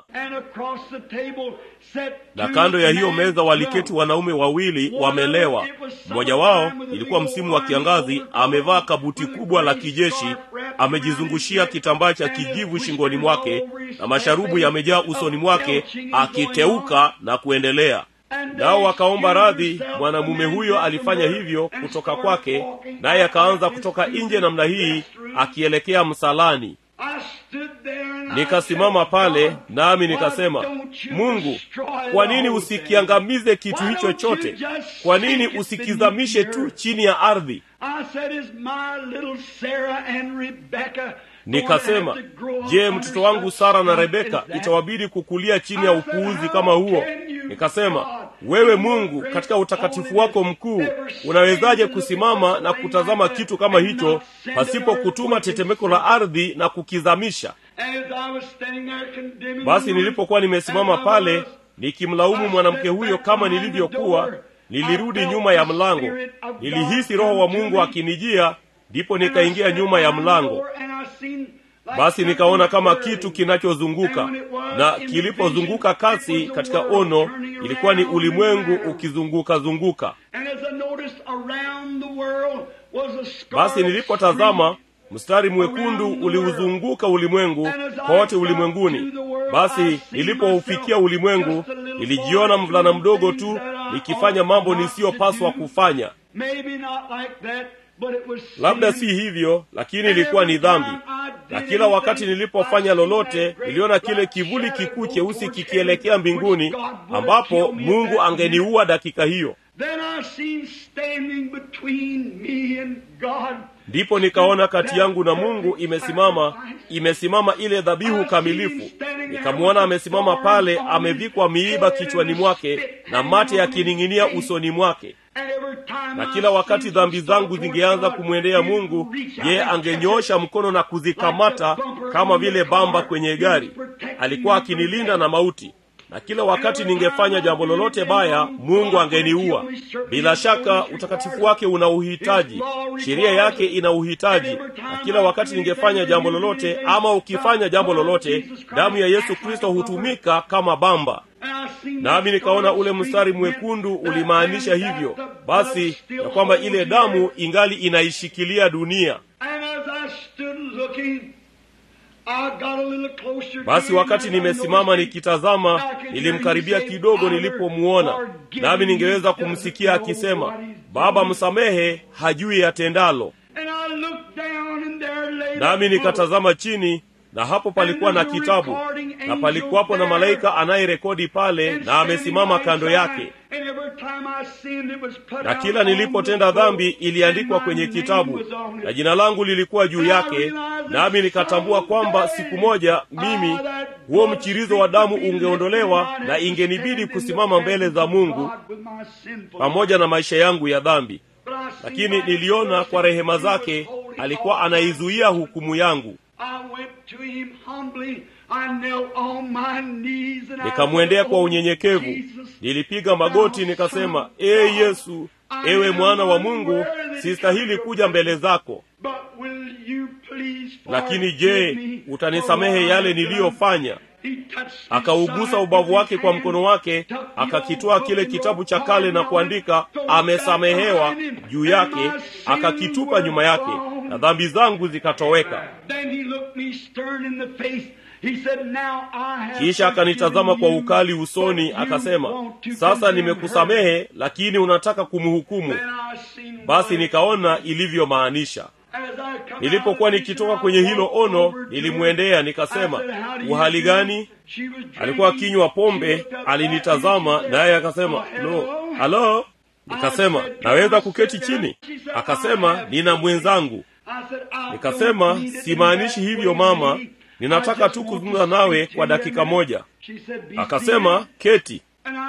na kando ya hiyo meza waliketi wanaume wawili wamelewa mmoja wao ilikuwa msimu wa kiangazi amevaa kabuti kubwa la kijeshi amejizungushia kitambaa cha kijivu shingoni mwake na masharubu yamejaa usoni mwake akiteuka na kuendelea nao wakaomba radhi mwanamume huyo alifanya hivyo kutoka kwake naye akaanza kutoka nje namna hii akielekea msalani nikasimama pale nami nikasema mungu kwa nini usikiangamize kitu hicho chote kwa nini usikizamishe tu chini ya ardhi nikasema je mtoto wangu sara na rebeka itawabidi kukulia chini ya upuuzi kama huo nikasema wewe mungu katika utakatifu wako mkuu unawezaje kusimama na kutazama kitu kama hicho pasipo kutuma tetemeko la ardhi na kukizamisha basi nilipokuwa nimesimama pale nikimlaumu mwanamke huyo kama nilivyokuwa nilirudi nyuma ya mlango nilihisi roho wa mungu akinijia ndipo nikaingia nyuma ya mlango basi nikaona kama kitu kinachozunguka na kilipozunguka kasi katika ono ilikuwa ni ulimwengu ukizunguka zunguka basi nilipotazama mstari mwekundu uliuzunguka ulimwengu kote ulimwenguni basi nilipoufikia ulimwengu nilijiona mvulana mdogo tu nikifanya mambo nisiyopaswa kufanya labda si hivyo lakini ilikuwa ni dhambi na kila wakati nilipofanya lolote niliona kile kivuli kikuu cheusi kikielekea mbinguni ambapo mungu angeniua dakika hiyo Then I seen standing between me and God. ndipo nikaona kati yangu na mungu imesimama imesimama ile dhabihu kamilifu nikamwona amesimama pale amevikwa miiba kichwani mwake na mate yakining'inia usoni mwake And every time na I kila wakati seen dhambi some zangu stuff zingeanza toward kumwendea God, mungu he'd reach out yeye and angenyoosha mkono na kuzikamata kama vile bamba kwenye gari alikuwa akinilinda na mauti na kila wakati ningefanya jambo lolote baya mungu angeniua bila shaka utakatifu wake una uhitaji sheria yake ina uhitaji na kila wakati ningefanya jambo lolote ama ukifanya jambo lolote damu ya yesu kristo hutumika kama bamba And I seen nami that nikaona scarlet ule mstari streak mwekundu meant that ulimaanisha man, hivyo that the basi blood still ya kwamba ile holds damu here. ingali inaishikilia dunia And as I stood looking, I got a little closer basi to him wakati and I nimesimama noticed him. nikitazama nilimkaribia kidogo nilipomuona nami ningeweza kumsikia akisema baba msamehe hajui yatendalo And I looked down and there lay nami that book. nikatazama chini na hapo palikuwa na kitabu na palikuwapo na malaika anayerekodi pale And na amesimama standing kando by his yake side. And every time I sinned, it was put na out kila on nilipotenda the book. dhambi iliandikwa And my kwenye name kitabu was on it. na jina langu lilikuwa juu yake nami nikatambua kwamba siku moja mimi huo mchirizo wa damu ungeondolewa na ingenibidi kusimama mbele za mungu pamoja na maisha yangu ya dhambi lakini niliona kwa rehema zake alikuwa anaizuia hukumu yangu nikamwendea kwa unyenyekevu nilipiga magoti nikasema ee yesu ewe mwana wa mungu sistahili kuja mbele zako lakini je utanisamehe yale niliyofanya akaugusa ubavu wake kwa mkono wake akakitoa kile kitabu cha kale na kuandika amesamehewa juu yake akakitupa nyuma yake na dhambi zangu zikatoweka kisha akanitazama kwa ukali usoni akasema sasa nimekusamehe lakini unataka kumhukumu basi nikaona ilivyomaanisha nilipokuwa nikitoka kwenye hilo ono nilimwendea nikasema uhali gani alikuwa akinywa pombe alinitazama naye akasema lo halo nikasema naweza kuketi chini akasema nina mwenzangu nikasema simaanishi hivyo mama ninataka tu kuzungumza nawe kwa dakika moja akasema keti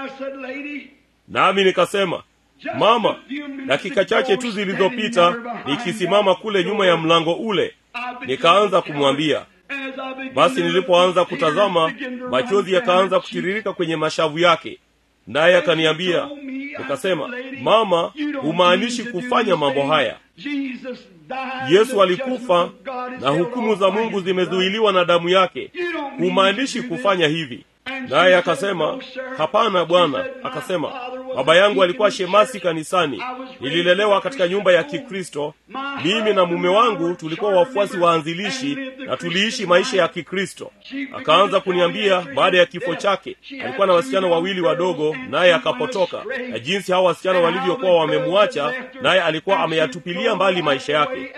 nami nikasema mama dakika chache tu zilizopita nikisimama kule nyuma ya mlango ule nikaanza kumwambia basi nilipoanza kutazama machozi yakaanza kutiririka kwenye mashavu yake naye akaniambia nikasema mama humaanishi kufanya mambo haya yesu alikufa na hukumu za mungu zimezuiliwa na damu yake humaanishi kufanya hivi naye akasema hapana bwana akasema baba yangu alikuwa shemasi kanisani nililelewa katika nyumba ya kikristo mimi na mume wangu tulikuwa wafuasi waanzilishi na tuliishi maisha ya kikristo akaanza kuniambia baada ya kifo chake alikuwa na wasichana wawili wadogo naye akapotoka na jinsi hawa wasichana walivyokuwa wamemwacha naye alikuwa ameyatupilia mbali maisha yake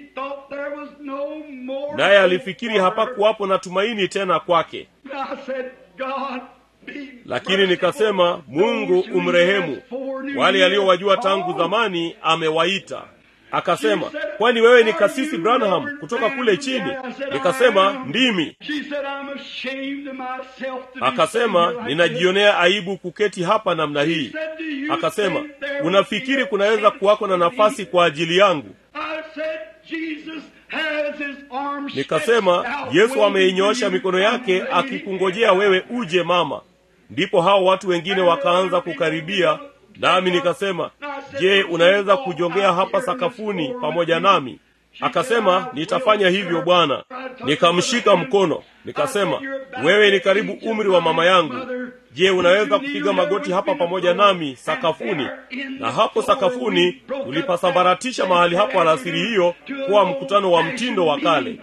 naye alifikiri hapakuwapo na tumaini tena kwake lakini nikasema mungu umrehemu wale aliyowajua tangu zamani amewaita akasema kwani wewe ni kasisi branham kutoka kule chini nikasema ndimi akasema ninajionea aibu kuketi hapa namna hii akasema unafikiri kunaweza kuwako na nafasi kwa ajili yangu nikasema yesu ameinyoosha mikono yake akikungojea wewe uje mama ndipo hao watu wengine wakaanza kukaribia nami nikasema je unaweza kujongea hapa sakafuni pamoja nami akasema nitafanya hivyo bwana nikamshika mkono nikasema wewe ni karibu umri wa mama yangu je unaweza kupiga magoti hapa pamoja nami sakafuni na hapo sakafuni tulipasambaratisha mahali hapo alasiri hiyo kuwa mkutano wa mtindo wa kale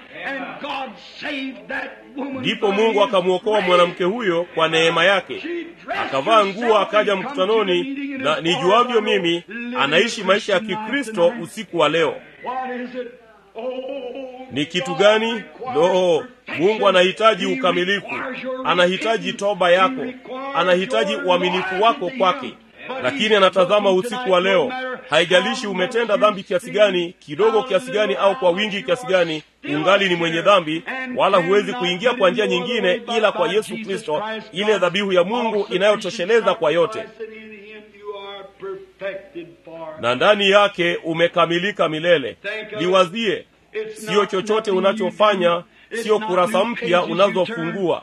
ndipo mungu akamwokoa mwanamke huyo kwa neema yake akavaa nguo akaja mkutanoni na nijuavyo mimi anaishi maisha ya kikristo usiku wa leo ni kitu gani lo mungu anahitaji ukamilifu anahitaji toba yako anahitaji uaminifu wako kwake lakini anatazama usiku wa leo haijalishi umetenda dhambi kiasi gani kidogo kiasi gani au kwa wingi kiasi gani ungali ni mwenye dhambi wala huwezi kuingia kwa njia nyingine ila kwa yesu kristo ile dhabihu ya mungu inayotosheleza kwa yote na ndani yake umekamilika milele liwazie siyo chochote unachofanya siyo kurasa mpya unazofungua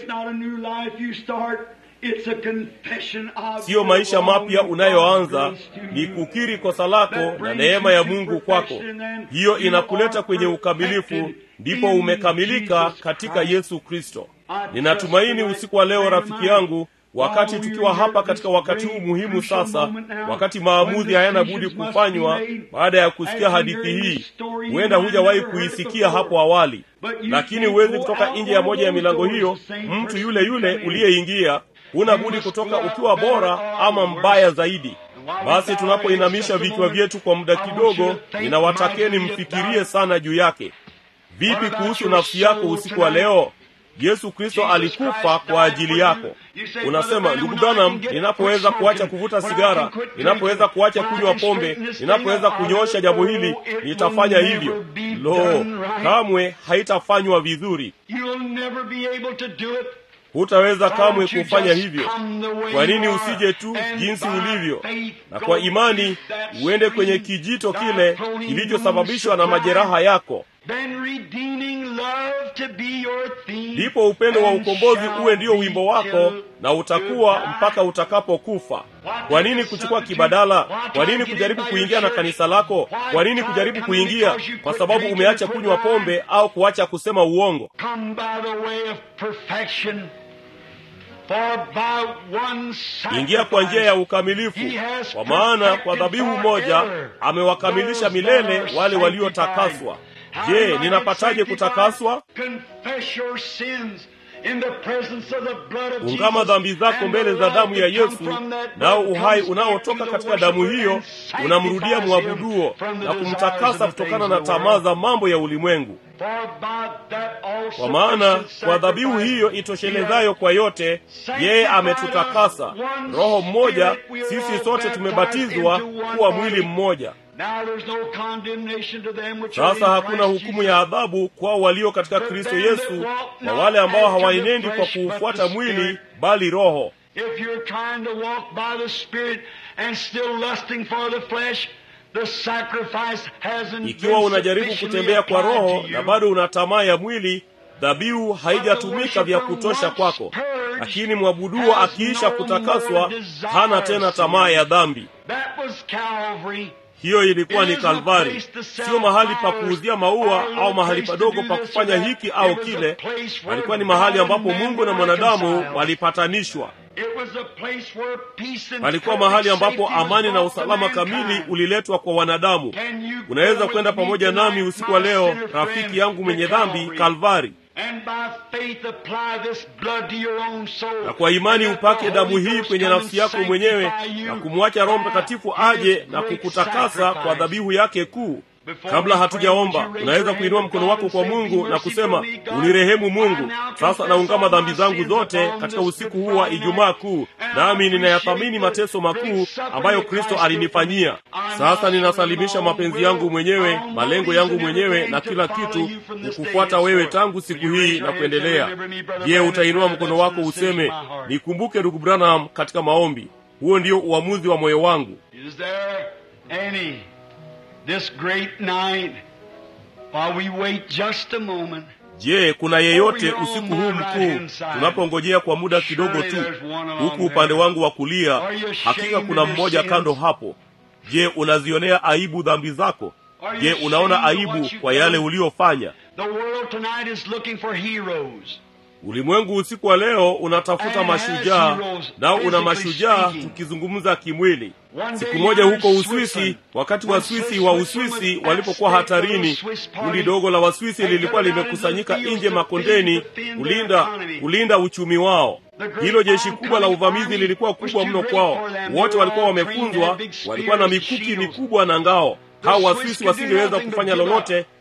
siyo maisha mapya unayoanza ni kukiri kosa lako na neema ya mungu kwako hiyo inakuleta kwenye ukamilifu ndipo umekamilika katika yesu kristo ninatumaini usiku wa leo rafiki yangu wakati tukiwa hapa katika wakati huu muhimu sasa wakati maamuzi hayana budi kufanywa baada ya kusikia hadithi hii huenda hujawahi kuisikia hapo awali lakini huwezi kutoka nje ya moja ya milango hiyo mtu yule yule uliyeingia huna budi kutoka ukiwa bora ama mbaya zaidi basi tunapoinamisha vichwa vyetu kwa muda kidogo ninawatakeni mfikirie sana juu yake vipi kuhusu nafsi yako usiku wa leo yesu kristo alikufa kwa ajili yako unasema ndugu branham ninapoweza kuacha kuvuta sigara ninapoweza kuacha kunywa pombe ninapoweza kunyoosha jambo hili nitafanya hivyo lo kamwe haitafanywa vizuri hutaweza kamwe kufanya hivyo kwa nini usije tu jinsi ulivyo na kwa imani uende kwenye kijito kile kilichosababishwa na majeraha yako ndipo upendo wa ukombozi uwe ndio wimbo wako na utakuwa mpaka utakapokufa kwa nini kuchukua kibadala kwa nini kujaribu kuingia na kanisa lako kwa nini kujaribu kuingia kwa sababu umeacha kunywa pombe au kuacha kusema uongo ingia kwa njia ya ukamilifu kwa maana kwa dhabihu moja amewakamilisha milele wale waliotakaswa je ninapataje kutakaswa ungama dhambi zako mbele za damu ya yesu nao uhai unaotoka katika damu hiyo unamrudia mwabuduo na kumtakasa kutokana na tamaa za mambo ya ulimwengu kwa maana kwa dhabihu hiyo itoshelezayo kwa yote yeye ametutakasa roho mmoja sisi sote tumebatizwa kuwa mwili mmoja sasa hakuna hukumu ya adhabu kwao walio katika kristo yesu na wale ambao hawaenendi kwa kuufuata mwili bali roho ikiwa unajaribu kutembea kwa roho na bado una tamaa ya mwili dhabihu haijatumika vya kutosha kwako lakini mwabuduo akiisha kutakaswa hana tena tamaa ya dhambi hiyo ilikuwa ni kalvari sio mahali pa kuuzia maua au mahali padogo pa kufanya hiki au kile palikuwa ni mahali ambapo mungu na mwanadamu walipatanishwa palikuwa mahali ambapo amani na usalama kamili uliletwa kwa wanadamu unaweza kwenda pamoja nami usiku wa leo rafiki yangu mwenye dhambi kalvari na kwa imani upake damu hii kwenye nafsi yako mwenyewe na kumwacha roho mtakatifu aje na kukutakasa kwa dhabihu yake kuu kabla hatujaomba unaweza kuinua mkono wako kwa mungu na kusema unirehemu mungu sasa naungama dhambi zangu zote katika usiku huu wa ijumaa kuu nami ninayathamini mateso makuu ambayo kristo alinifanyia sasa ninasalimisha mapenzi yangu mwenyewe malengo yangu mwenyewe na kila kitu kukufuata wewe tangu siku hii na kuendelea je utainua mkono wako useme nikumbuke ndugu branham katika maombi huo ndio uamuzi wa moyo wangu this great night while we wait just a moment je kuna yeyote usiku huu mkuu tunapongojea kwa muda kidogo tu huku upande wangu wa kulia hakika kuna mmoja kando hapo je unazionea aibu dhambi zako je unaona aibu kwa yale uliyofanya ulimwengu usiku wa leo unatafuta mashujaa nao una mashujaa tukizungumza kimwili siku moja huko uswisi wakati waswisi wa uswisi walipokuwa hatarini kundi dogo la waswisi lilikuwa limekusanyika nje makondeni kulinda kulinda uchumi wao hilo jeshi kubwa la uvamizi lilikuwa kubwa mno kwao wote walikuwa wamefunzwa walikuwa na mikuki mikubwa na ngao hao waswisi wasingeweza kufanya lolote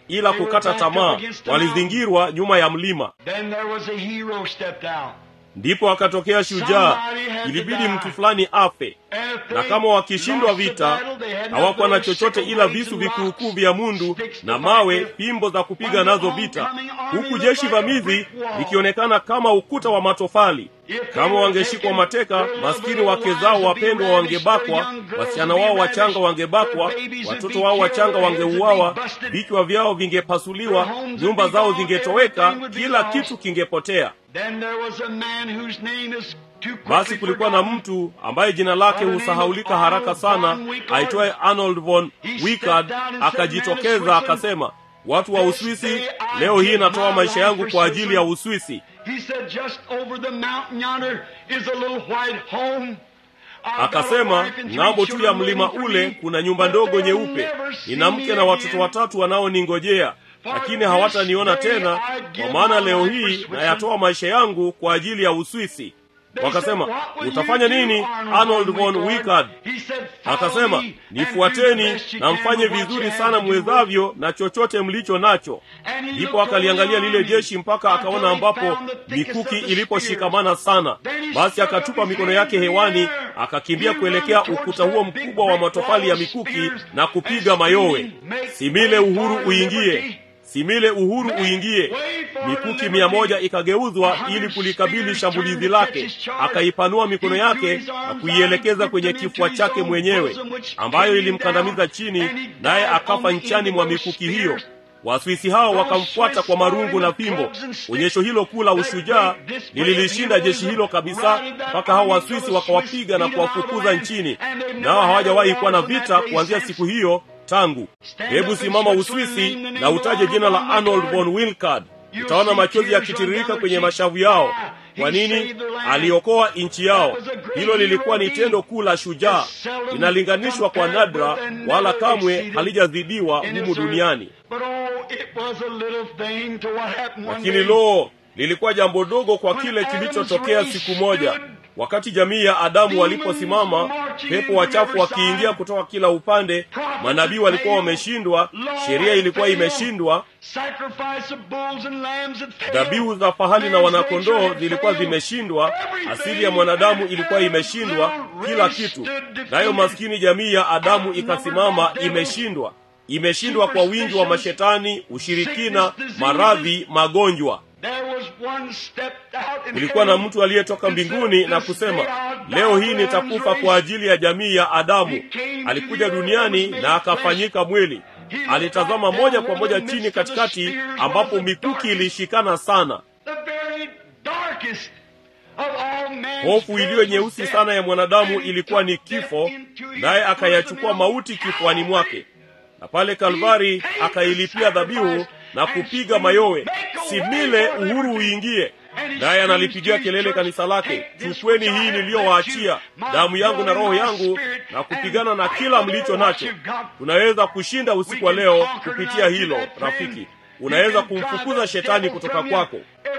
ila kukata tamaa walizingirwa nyuma ya mlima Then there was a hero stepped out. ndipo akatokea shujaa ilibidi mtu fulani afe And if na they kama wakishindwa lost the vita battle, they had hawakuwa na nothing but chochote ila sickle visu blades and vikuukuu rocks, vya mundu sticks to na fight mawe with. fimbo za kupiga When the nazo vita oncoming army huku looked jeshi like a vamizi brick wall. likionekana kama ukuta wa matofali kama wangeshikwa mateka maskini wake zao wapendwa wangebakwa wasichana wao wachanga wangebakwa watoto wao wachanga wangeuawa vichwa vyao vingepasuliwa nyumba zao zingetoweka kila kitu kingepotea Then there was a man whose name is too quickly basi kulikuwa na forgotten. mtu ambaye jina lake husahaulika haraka sana aitwaye arnold von wikard akajitokeza akasema watu wa uswisi leo hii natoa maisha yangu kwa ajili ya uswisi He said, just over the mountain yonder is a little white home. I've got a akasema wife and three ng'ambo tu ya children mlima waiting for ule me, kuna nyumba but ndogo they'll nyeupe never see nina me mke na watoto again. watatu wanaoningojea lakini hawataniona tena kwa maana leo hii nayatoa maisha yangu kwa ajili ya uswisi wakasema utafanya nini arnold von wikard akasema nifuateni na mfanye vizuri sana mwezavyo na chochote mlicho nacho ndipo akaliangalia lile jeshi mpaka akaona ambapo mikuki iliposhikamana sana basi akatupa mikono yake hewani akakimbia kuelekea ukuta huo mkubwa wa matofali ya mikuki na kupiga mayowe simile uhuru uingie simile uhuru uingie mikuki mia moja ikageuzwa ili kulikabili shambulizi lake akaipanua mikono yake na kuielekeza kwenye kifua chake mwenyewe ambayo ilimkandamiza chini naye akafa nchani mwa mikuki hiyo waswisi hao wakamfuata kwa marungu na fimbo onyesho hilo kuu la ushujaa lililishinda jeshi hilo kabisa mpaka hao waswisi wakawapiga na kuwafukuza nchini nao hawajawahi kuwa na vita kuanzia siku hiyo tangu hebu simama uswisi na utaje jina la arnold von wilcard utaona machozi yakitiririka kwenye mashavu yao kwa nini aliokoa nchi yao hilo lilikuwa ni tendo kuu la shujaa linalinganishwa kwa nadra wala kamwe halijazidiwa humu duniani But oh, it was a little thing to what happened one lakini day. loo lilikuwa jambo dogo kwa kile kilichotokea siku moja wakati jamii ya adamu waliposimama pepo wachafu wakiingia kutoka kila upande manabii walikuwa wameshindwa sheria ilikuwa imeshindwa Sacrifice of bulls and lambs had failed. dhabihu za fahali na wanakondoo zilikuwa zimeshindwa asili ya mwanadamu ilikuwa imeshindwa kila kitu nayo maskini jamii ya adamu ikasimama imeshindwa imeshindwa kwa wingi wa mashetani ushirikina maradhi magonjwa There was one stepped out in kulikuwa na heaven mtu aliyetoka and said, mbinguni na "This kusema day I'll die leo hii for nitakufa man's kwa race." ajili ya jamii ya adamu alikuja duniani na akafanyika mwili alitazama moja kwa moja chini katikati ambapo mikuki ilishikana sana The very darkest of all man's hofu iliyo fears nyeusi was sana ya death. mwanadamu And he ilikuwa ni took death kifo into his naye akayachukua personal mauti kifuani mwake Calvary. na pale kalvari akailipia dhabihu na kupiga mayowe simile uhuru uingie naye analipigia kelele kanisa lake chukweni hii niliyowaachia damu yangu na roho yangu na kupigana na kila mlicho nacho tunaweza kushinda usiku wa leo kupitia hilo rafiki unaweza kumfukuza shetani kutoka kwako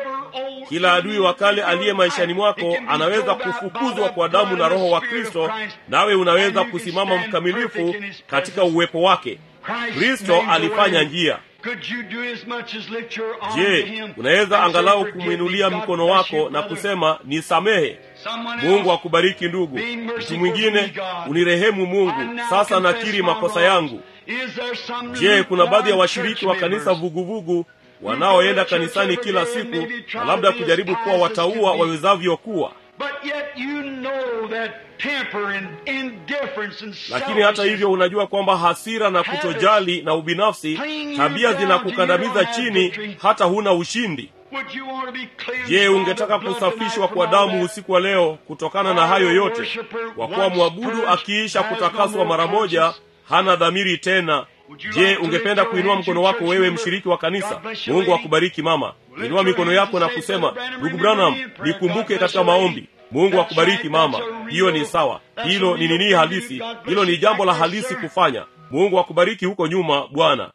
kila adui wa kale aliye maishani mwako anaweza kufukuzwa kwa damu na roho wa kristo nawe unaweza kusimama mkamilifu katika uwepo wake kristo alifanya njia je unaweza angalau kumwinulia mkono wako na kusema nisamehe mungu akubariki ndugu mtu mwingine unirehemu mungu sasa nakiri makosa yangu je kuna baadhi ya washiriki wa kanisa vuguvugu wanaoenda kanisani kila siku na labda kujaribu kuwa wataua wawezavyo kuwa lakini hata hivyo unajua kwamba hasira na kutojali na ubinafsi tabia zinakukandamiza chini hata huna ushindi je ungetaka kusafishwa kwa damu usiku wa leo kutokana na hayo yote kwa kuwa mwabudu akiisha kutakaswa mara moja hana dhamiri tena je ungependa kuinua mkono wako wewe mshiriki wa kanisa mungu akubariki mama inua mikono yako na kusema ndugu branham nikumbuke katika maombi mungu akubariki mama hiyo ni sawa hilo ni nini halisi hilo ni jambo la halisi kufanya mungu akubariki huko nyuma bwana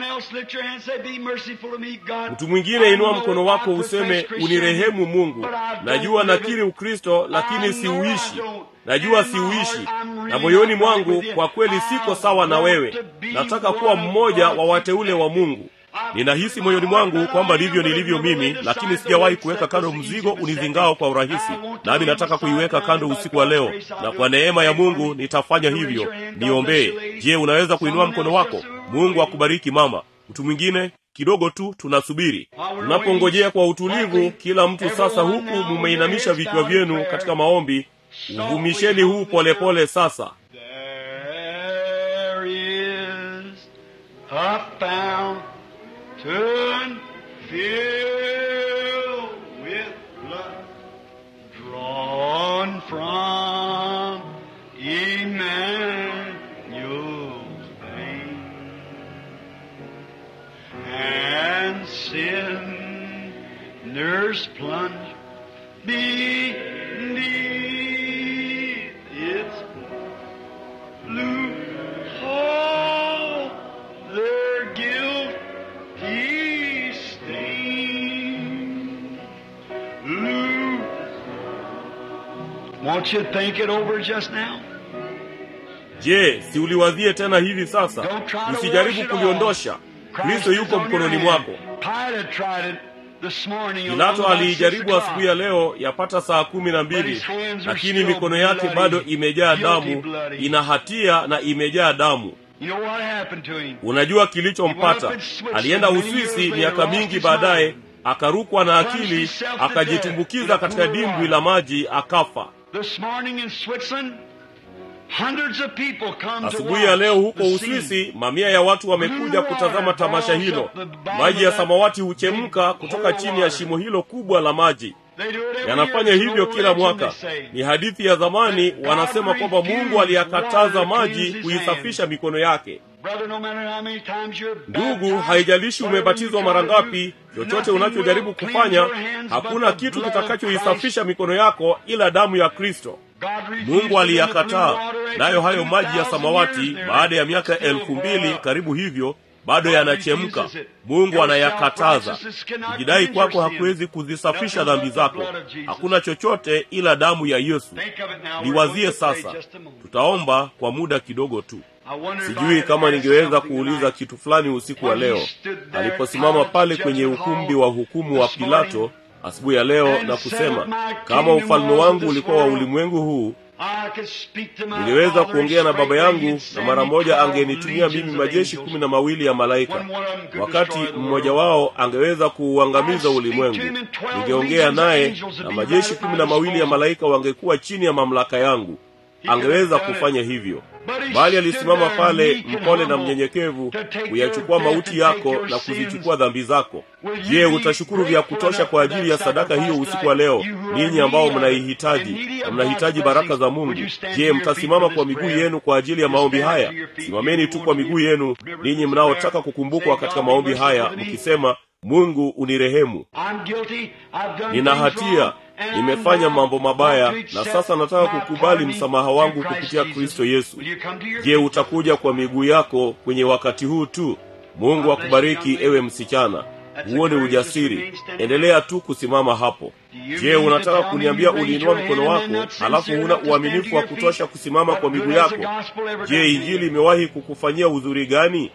mtu mwingine inua mkono wako useme unirehemu mungu najua nakiri ukristo lakini siuishi najua siuishi na moyoni mwangu kwa kweli siko sawa na wewe nataka kuwa mmoja wa wateule wa mungu ninahisi moyoni mwangu kwamba ndivyo nilivyo mimi lakini sijawahi kuweka kando mzigo unizingao kwa urahisi nami nataka kuiweka kando usiku wa leo na kwa neema ya mungu nitafanya hivyo niombee je unaweza kuinua mkono wako mungu akubariki mama mtu mwingine kidogo tu tunasubiri tunapongojea kwa utulivu kila mtu sasa huku mumeinamisha vichwa vyenu katika maombi uvumisheni huu polepole pole sasa There is a fountain filled with blood drawn from Emmanuel's vein, and sinners plunge beneath its lose all their guilty stain. Lose. Won't you think it over just now? je siuliwazie tena hivi sasa Don't try to wash usijaribu it kuliondosha off. kristo Christ is yuko on your mkononi hand. mwako Pilate tried it this morning around pilato about six aliijaribu o'clock. asubuhi ya leo yapata saa kumi na But mbili his hands are lakini still mikono yake bloody, bado imejaa guilty damu bloody. ina hatia na imejaa damu You know what happened to him? unajua kilichompata alienda uswisi miaka mingi baadaye akarukwa na akili akajitumbukiza katika dimbwi la maji akafa This morning in Switzerland, hundreds of people come to asubuhi ya leo watch huko the scene. uswisi mamia ya watu wamekuja kutazama tamasha hilo maji ya samawati huchemka kutoka chini ya shimo hilo kubwa la maji They do it every yanafanya year. hivyo It's kila no religion, mwaka they say. ni hadithi ya zamani wanasema kwamba mungu aliyakataza maji kuisafisha mikono yake Brother, no matter how many times you're ndugu baptized, haijalishi whatever umebatizwa you mara try to do, ngapi chochote nothing unachojaribu will cleanse kufanya your hands hakuna but the kitu blood of kitakachoisafisha mikono yako ila damu ya kristo God refused mungu to aliyakataa let the blue water nayo hayo after maji ya 2,000 samawati years there. baada ya miaka Still elfu boil mbili up. karibu hivyo bado God yanachemka refuses it. mungu Your anayakataza self-righteousness cannot kujidai cleanse kwako your sin. hakuwezi kuzisafisha Nothing dhambi but the zako blood of Jesus. hakuna chochote ila damu ya yesu Think of it now. We're going liwazie to pray sasa just a moment. tutaomba kwa muda kidogo tu I wonder if I sijui had kama asked ningeweza something kuuliza tonight. kitu fulani usiku wa When he leo stood there aliposimama at pale the kwenye judgment ukumbi hall wa hukumu wa this pilato morning, asubuhi ya leo and na said, kusema "My kama kingdom ufalme was of wangu this ulikuwa wa world." ulimwengu huu I could speak to my niliweza father kuongea na baba straightway, yangu he'd na send mara me moja 12 angenitumia mimi legions of majeshi angels. kumi na mawili ya malaika When one of them could wakati destroy the mmoja world. wao angeweza kuuangamiza I'd speak ulimwengu to him and 12 ningeongea legions of naye angels would na be majeshi right at kumi my na mawili ya disposal. malaika wangekuwa chini ya mamlaka yangu He could angeweza have done kufanya it. hivyo But he bali stood alisimama there pale meek and mpole na humble mnyenyekevu to take kuyachukua your death mauti and yako take your na sins. kuzichukua dhambi zako Will you je be utashukuru vya grateful kutosha enough kwa for ajili that ya sadaka hiyo sacrifice usiku wa leo tonight? You who are ninyi ambao needy of it, mnaihitaji and needy of na God's mnahitaji baraka blessings, za would mungu you stand je to your feet mtasimama for kwa this miguu prayer? yenu kwa ajili ya You maombi stand haya to your feet, simameni you tu who kwa want to miguu be yenu remembered ninyi this mnaotaka prayer. kukumbukwa Say, katika God, be maombi merciful haya to me. mkisema mungu unirehemu I'm guilty. I've done nina things hatia wrong, and I'm nimefanya now mambo mabaya want to na accept sasa nataka my kukubali pardon msamaha through wangu Christ kupitia Jesus. kristo yesu Will you come to your je feet? utakuja kwa miguu yako kwenye wakati huu tu mungu akubariki ewe msichana huo ni ujasiri endelea tu kusimama hapo je unataka kuniambia uliinua mkono wako halafu huna uaminifu wa kutosha kusimama kwa miguu yako je injili imewahi kukufanyia udhuri gani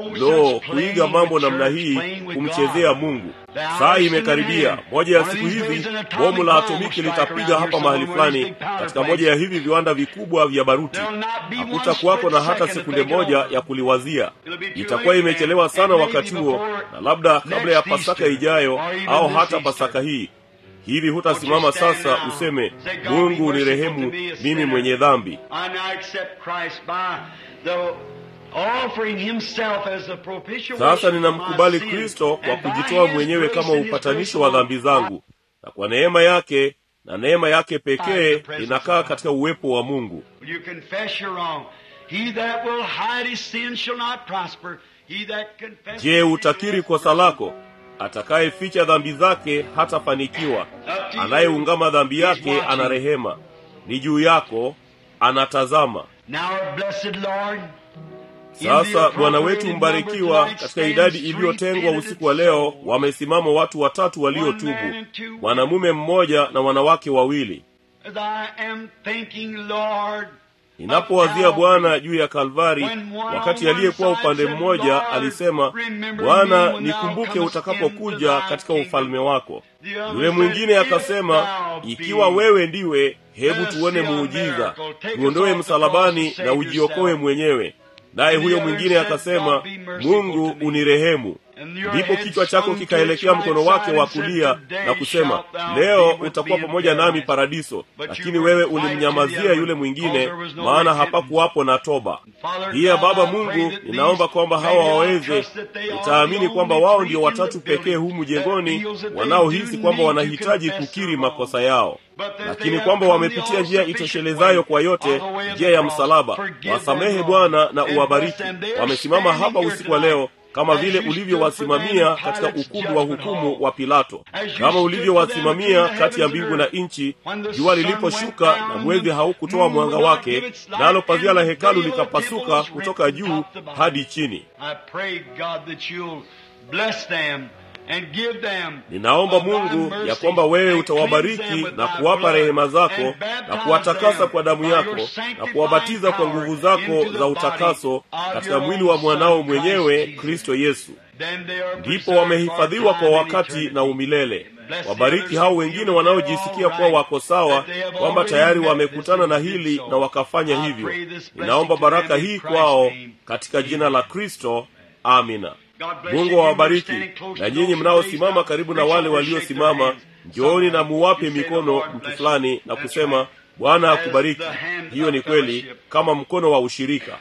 lo kuiga mambo namna hii kumchezea mungu saa imekaribia moja ya siku hizi bomu la atomiki litapiga hapa mahali fulani katika moja ya hivi viwanda vikubwa vya baruti hakutakuwako na hata sekunde moja ya kuliwazia itakuwa imechelewa sana wakati huo na labda kabla ya pasaka ijayo au hata pasaka hii hivi hutasimama sasa useme mungu ni rehemu mimi mwenye dhambi I now accept Christ by the offering himself as a propitiation sasa ninamkubali for my sin. kristo kwa And by kujitoa his mwenyewe grace kama and his upatanisho grace wa dhambi zangu na kwa neema yake na neema yake pekee inakaa katika uwepo wa mungu Will you confess your wrong? He that will hide his sin shall not prosper. He that confesses je his utakiri sin- kosa lako atakayeficha dhambi zake hatafanikiwa anayeungama dhambi yake ana rehema ni juu yako anatazama Now our blessed Lord, sasa bwana wetu mbarikiwa katika idadi iliyotengwa usiku wa leo wamesimama watu watatu waliotubu mwanamume mmoja na wanawake wawili as I am thinking, Lord, ninapowazia bwana juu ya kalvari wakati aliyekuwa upande mmoja alisema bwana nikumbuke utakapokuja katika ufalme wako yule mwingine akasema ikiwa wewe ndiwe hebu tuone muujiza tuondoe msalabani na ujiokoe mwenyewe naye huyo mwingine akasema mungu unirehemu ndipo kichwa chako kikaelekea mkono wake wa kulia na kusema leo utakuwa pamoja nami paradiso lakini wewe ulimnyamazia yule mwingine maana hapakuwapo na toba hiya baba mungu ninaomba kwamba hawa waweze nitaamini kwamba wao ndio watatu pekee humu jengoni wanaohisi kwamba wanahitaji kukiri makosa yao lakini kwamba wamepitia njia itoshelezayo kwa yote njia ya msalaba wasamehe bwana na uwabariki wamesimama hapa usiku wa leo kama vile ulivyowasimamia katika ukumbi wa hukumu wa pilato kama ulivyowasimamia kati ya mbingu na nchi jua liliposhuka na mwezi haukutoa mwanga wake nalo pazia la hekalu likapasuka kutoka juu hadi chini ninaomba mungu ya kwamba wewe utawabariki na kuwapa rehema zako na kuwatakasa kwa damu yako na kuwabatiza kwa nguvu zako za utakaso katika mwili wa mwanao mwenyewe kristo yesu ndipo wamehifadhiwa kwa wakati na umilele wabariki hao wengine wanaojisikia kuwa wako sawa kwamba tayari wamekutana na hili na wakafanya hivyo ninaomba baraka hii kwao katika jina la kristo amina mungu awabariki na nyinyi mnaosimama karibu na wale waliosimama njooni na muwape mikono mtu fulani na kusema bwana akubariki hiyo ni kweli kama mkono wa ushirika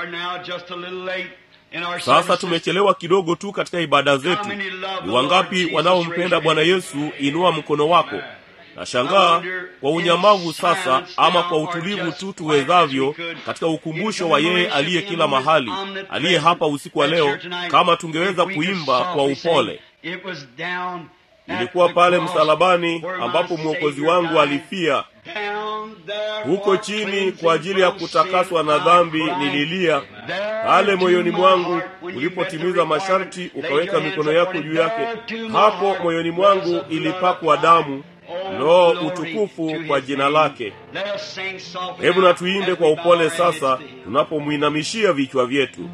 sasa tumechelewa kidogo tu katika ibada zetu ni wangapi wanaompenda bwana yesu inua mkono wako nashangaa kwa unyamavu sasa ama kwa utulivu tu tuwezavyo katika ukumbusho wa yeye aliye kila mahali aliye hapa usiku wa leo kama tungeweza kuimba kwa upole ilikuwa pale msalabani ambapo mwokozi wangu alifia huko chini kwa ajili ya kutakaswa na dhambi nililia pale moyoni mwangu ulipotimiza masharti ukaweka mikono yako juu yake hapo moyoni mwangu ilipakwa damu lo utukufu kwa jina lake hebu na tuimbe kwa upole sasa tunapomwinamishia vichwa vyetu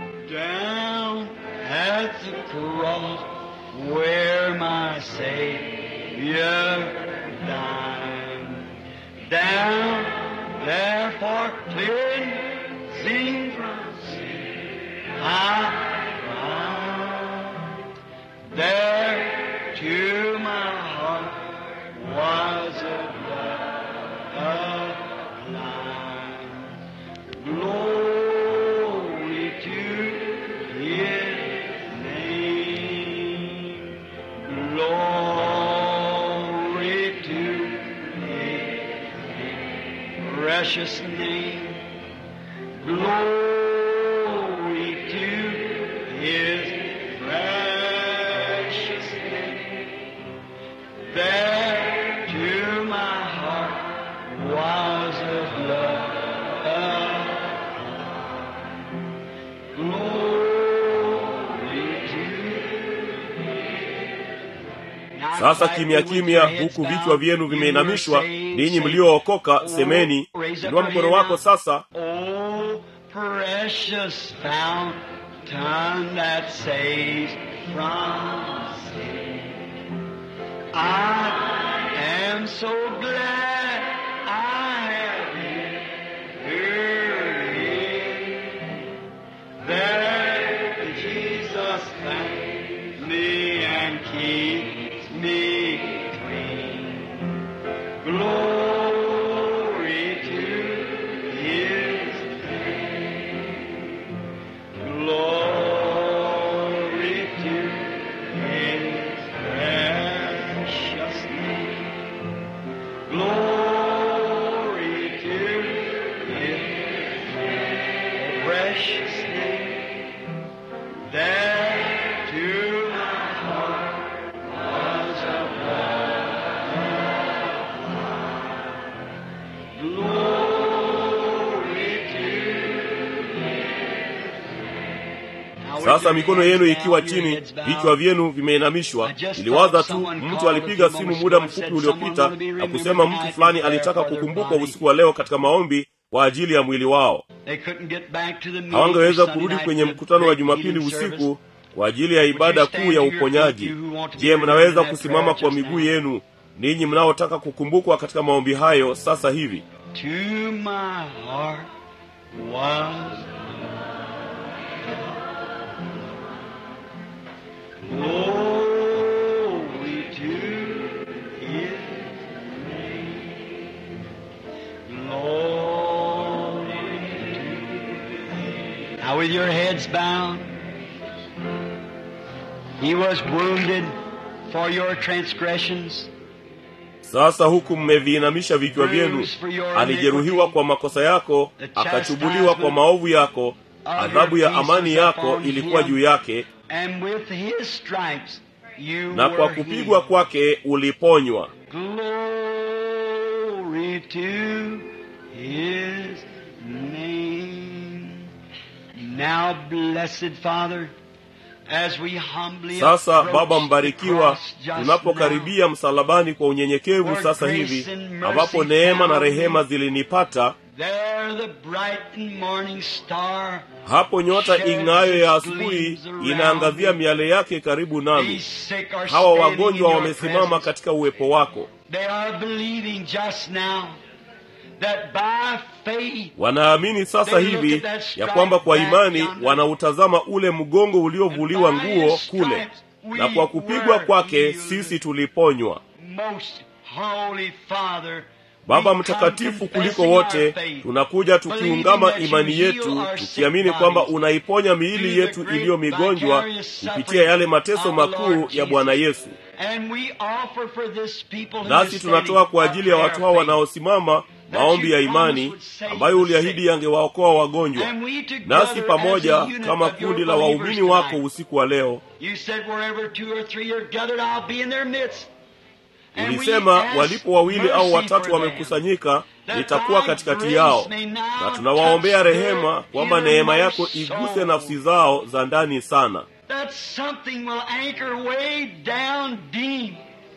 where my Savior died. Down there for cleansing from sin, I cried. There to my heart was a blood of life. Glory to His name. Glory to His precious name. Glory to His precious name. There to my heart was a blood sasa kimya kimya huku vichwa vyenu vimeinamishwa ninyi mliookoka semeni inua mkono wako sasa Oh, precious fountain that saves from sin. I am so glad I have been heard that Jesus thanks me and keeps me clean. Glory to His name. Glory to His precious name. Glory to His precious name. There to my heart was a sasa mikono yenu ikiwa chini vichwa vyenu vimeinamishwa iliwaza tu mtu alipiga simu muda mfupi uliopita na kusema mtu fulani alitaka kukumbukwa usiku wa leo katika maombi kwa ajili ya mwili wao They couldn't get back to the meeting hawangeweza for Sunday kurudi night kwenye for the mkutano wa great jumapili healing usiku service. kwa ajili ya ibada kuu ya uponyaji je mnaweza kusimama kwa miguu yenu ninyi mnaotaka kukumbukwa katika maombi hayo sasa hivi To my heart was glory to His name, glory to Now with your heads bowed, He was wounded for your transgressions. sasa huku mmeviinamisha vichwa vyenu alijeruhiwa kwa makosa yako akachubuliwa kwa maovu yako adhabu ya amani yako ilikuwa juu yake And with his stripes you na kwa were kupigwa healed. kwake uliponywa Glory to his name. Now, blessed Father, as we humbly sasa approach baba the mbarikiwa cross just tunapokaribia msalabani kwa unyenyekevu sasa hivi ambapo neema na rehema zilinipata now, there the bright and morning star hapo nyota ing'ayo ya asubuhi inaangazia miale yake karibu nami These sick are hawa standing in wagonjwa your wamesimama presence. katika uwepo wako They are believing just now that by faith wanaamini sasa hivi ya kwamba kwa imani wanautazama ule mgongo uliovuliwa nguo kule na kwa kupigwa kwake sisi tuliponywa most holy Father baba we come mtakatifu kuliko confessing wote our faith, tunakuja tukiungama believing that imani you yetu heal our tukiamini sick kwamba bodies unaiponya miili through the yetu great iliyo migonjwa vicarious kupitia yale suffering mateso of the makuu Lord ya bwana Jesus. yesu And we offer for this people who nasi are tunatoa standing kwa our ajili ya watu prayer hao faith. wanaosimama maombi ya imani ambayo uliahidi yangewaokoa wagonjwa And we together nasi pamoja as a unit kama of your kundi la believers waumini wako tonight. usiku wa leo You said wherever two or three are gathered, I'll be in their midst. And we ulisema ask walipo wawili au mercy watatu for them, wamekusanyika that nitakuwa thy katikati grace yao may now na tunawaombea touch rehema their kwamba neema innermost yako iguse soul. nafsi zao za ndani sana That something will anchor way down deep.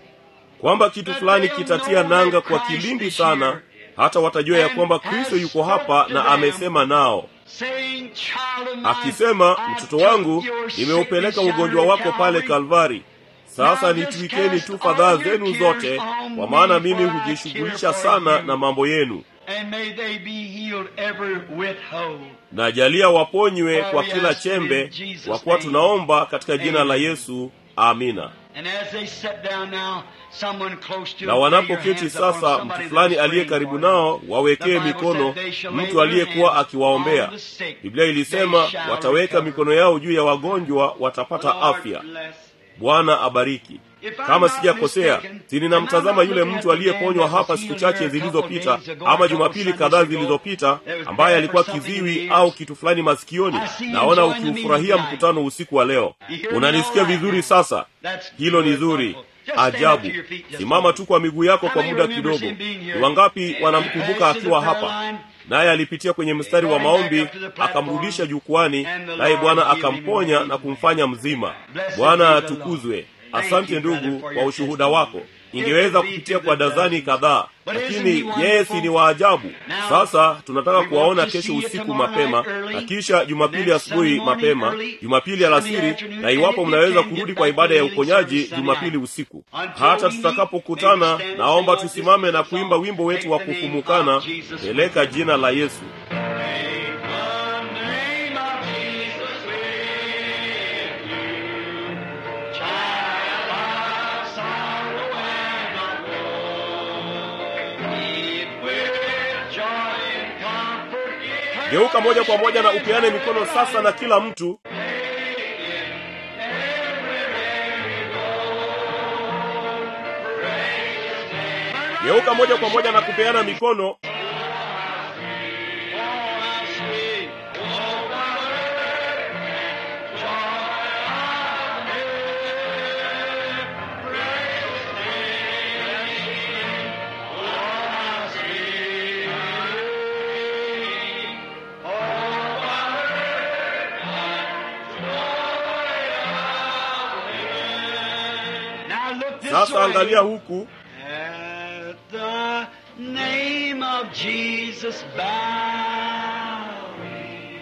kwamba kitu fulani kitatia nanga kwa kilindi sana hata watajua ya kwamba kristo yuko hapa na amesema nao Saying, Child of mine, akisema I mtoto took wangu your nimeupeleka sickness ugonjwa down to wako pale Calvary. kalvari sasa Now just nitwikeni cast tu all fadhaa your zenu cares zote on kwa me, maana mimi for I hujishughulisha care for sana you. na mambo yenu And may they be healed every withhold. na jalia waponywe For kwa we kila ask it in chembe Jesus' kwa kuwa name. tunaomba katika jina la Amen. yesu amina And as they sit down now, someone close to na them, lay your wanapoketi hands upon sasa somebody mtu fulani that is aliye praying karibu for them. nao wawekee The Bible mikono said they shall lay mtu their aliyekuwa hands akiwaombea on the sick. biblia ilisema They shall wataweka recover. mikono yao juu ya wagonjwa watapata Lord afya bless. bwana abariki If I'm kama not sijakosea mistaken, si ninamtazama and I'm not yule looking mtu at the man aliyeponywa that was hapa siku healed chache here a couple zilizopita days ago, ama a couple jumapili Sundays kadhaa ago, zilizopita that was ambaye bad alikuwa for something in kiziwi the au ears. kitu fulani masikioni I see you naona enjoying the ukiufurahia meeting tonight. mkutano usiku wa leo You hear me unanisikia all right vizuri now? sasa That's hilo ni good, zuri wonderful. Just stand up ajabu to your feet just a simama moment. tu kwa miguu yako How kwa many muda remembers kidogo him being here? ni wangapi wanamkumbuka Passed to the akiwa prayer hapa line. naye alipitia kwenye mstari wa Going back maombi up to the platform. akamrudisha jukwani And the naye Lord bwana healed him akamponya and na made him kumfanya mzima Blessed bwana be the Lord. atukuzwe Thank asante you, brother, ndugu for kwa your ushuhuda testimony. wako ingeweza It could be kupitia to kwa the dazani dozens. kadhaa But isn't lakini he wonderful? yeye si ni waajabu Now, sasa tunataka we want kuwaona to kesho see you usiku tomorrow mapema night early, na kisha jumapili and then asubuhi Sunday morning mapema early, jumapili Sunday alasiri afternoon, na and iwapo if you mnaweza can, kurudi get kwa back ibada to ya the healing uponyaji service Sunday jumapili night. usiku Until hata we meet, tutakapokutana may we stand and naomba say, Lord, tusimame this na is the kuimba song. wimbo wetu Take wa the name kufumukana of Jesus peleka with you. jina la yesu Take the name of Jesus with you. Child of sorrow and of woe. Weep with joy and comfort. geuka moja kwa moja na upeane mikono sasa na kila mtu geuka moja kwa moja na kupeana mikono Now look this sasa way. angalia huku At the name of Jesus bowing,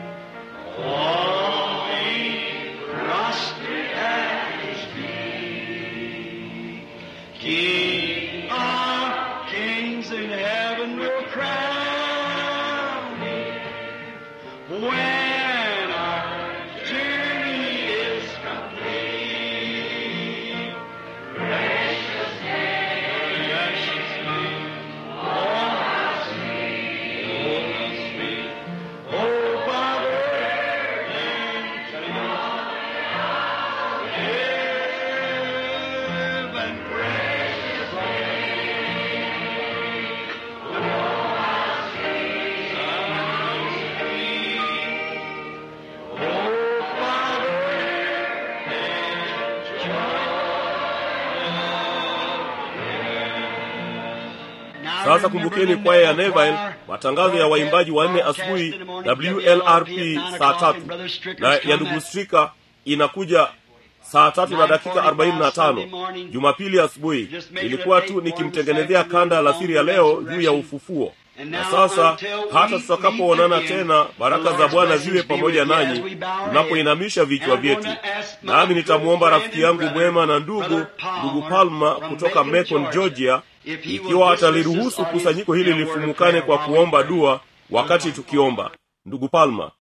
falling prostrate at His feet. King of kings in heaven will crown Him when our journey is complete. Precious name, precious name, oh how sweet, oh how sweet, oh Father, and heaven, precious Oh, sasa kumbukeni kwaya ya neville matangazo ya waimbaji wanne asubuhi wlrp saa tatu na ya ndugu strika inakuja saa tatu na dakika arobaini na tano jumapili asubuhi ilikuwa tu nikimtengenezea kanda alasiri ya leo juu ya ufufuo na sasa hata tutakapoonana tena baraka za bwana ziwe pamoja nanyi tunapoinamisha vichwa vyetu nami nitamwomba rafiki yangu mwema na ndugu ndugu palma kutoka macon georgia ikiwa ataliruhusu kusanyiko hili lifumukane kwa kuomba dua wakati tukiomba ndugu palma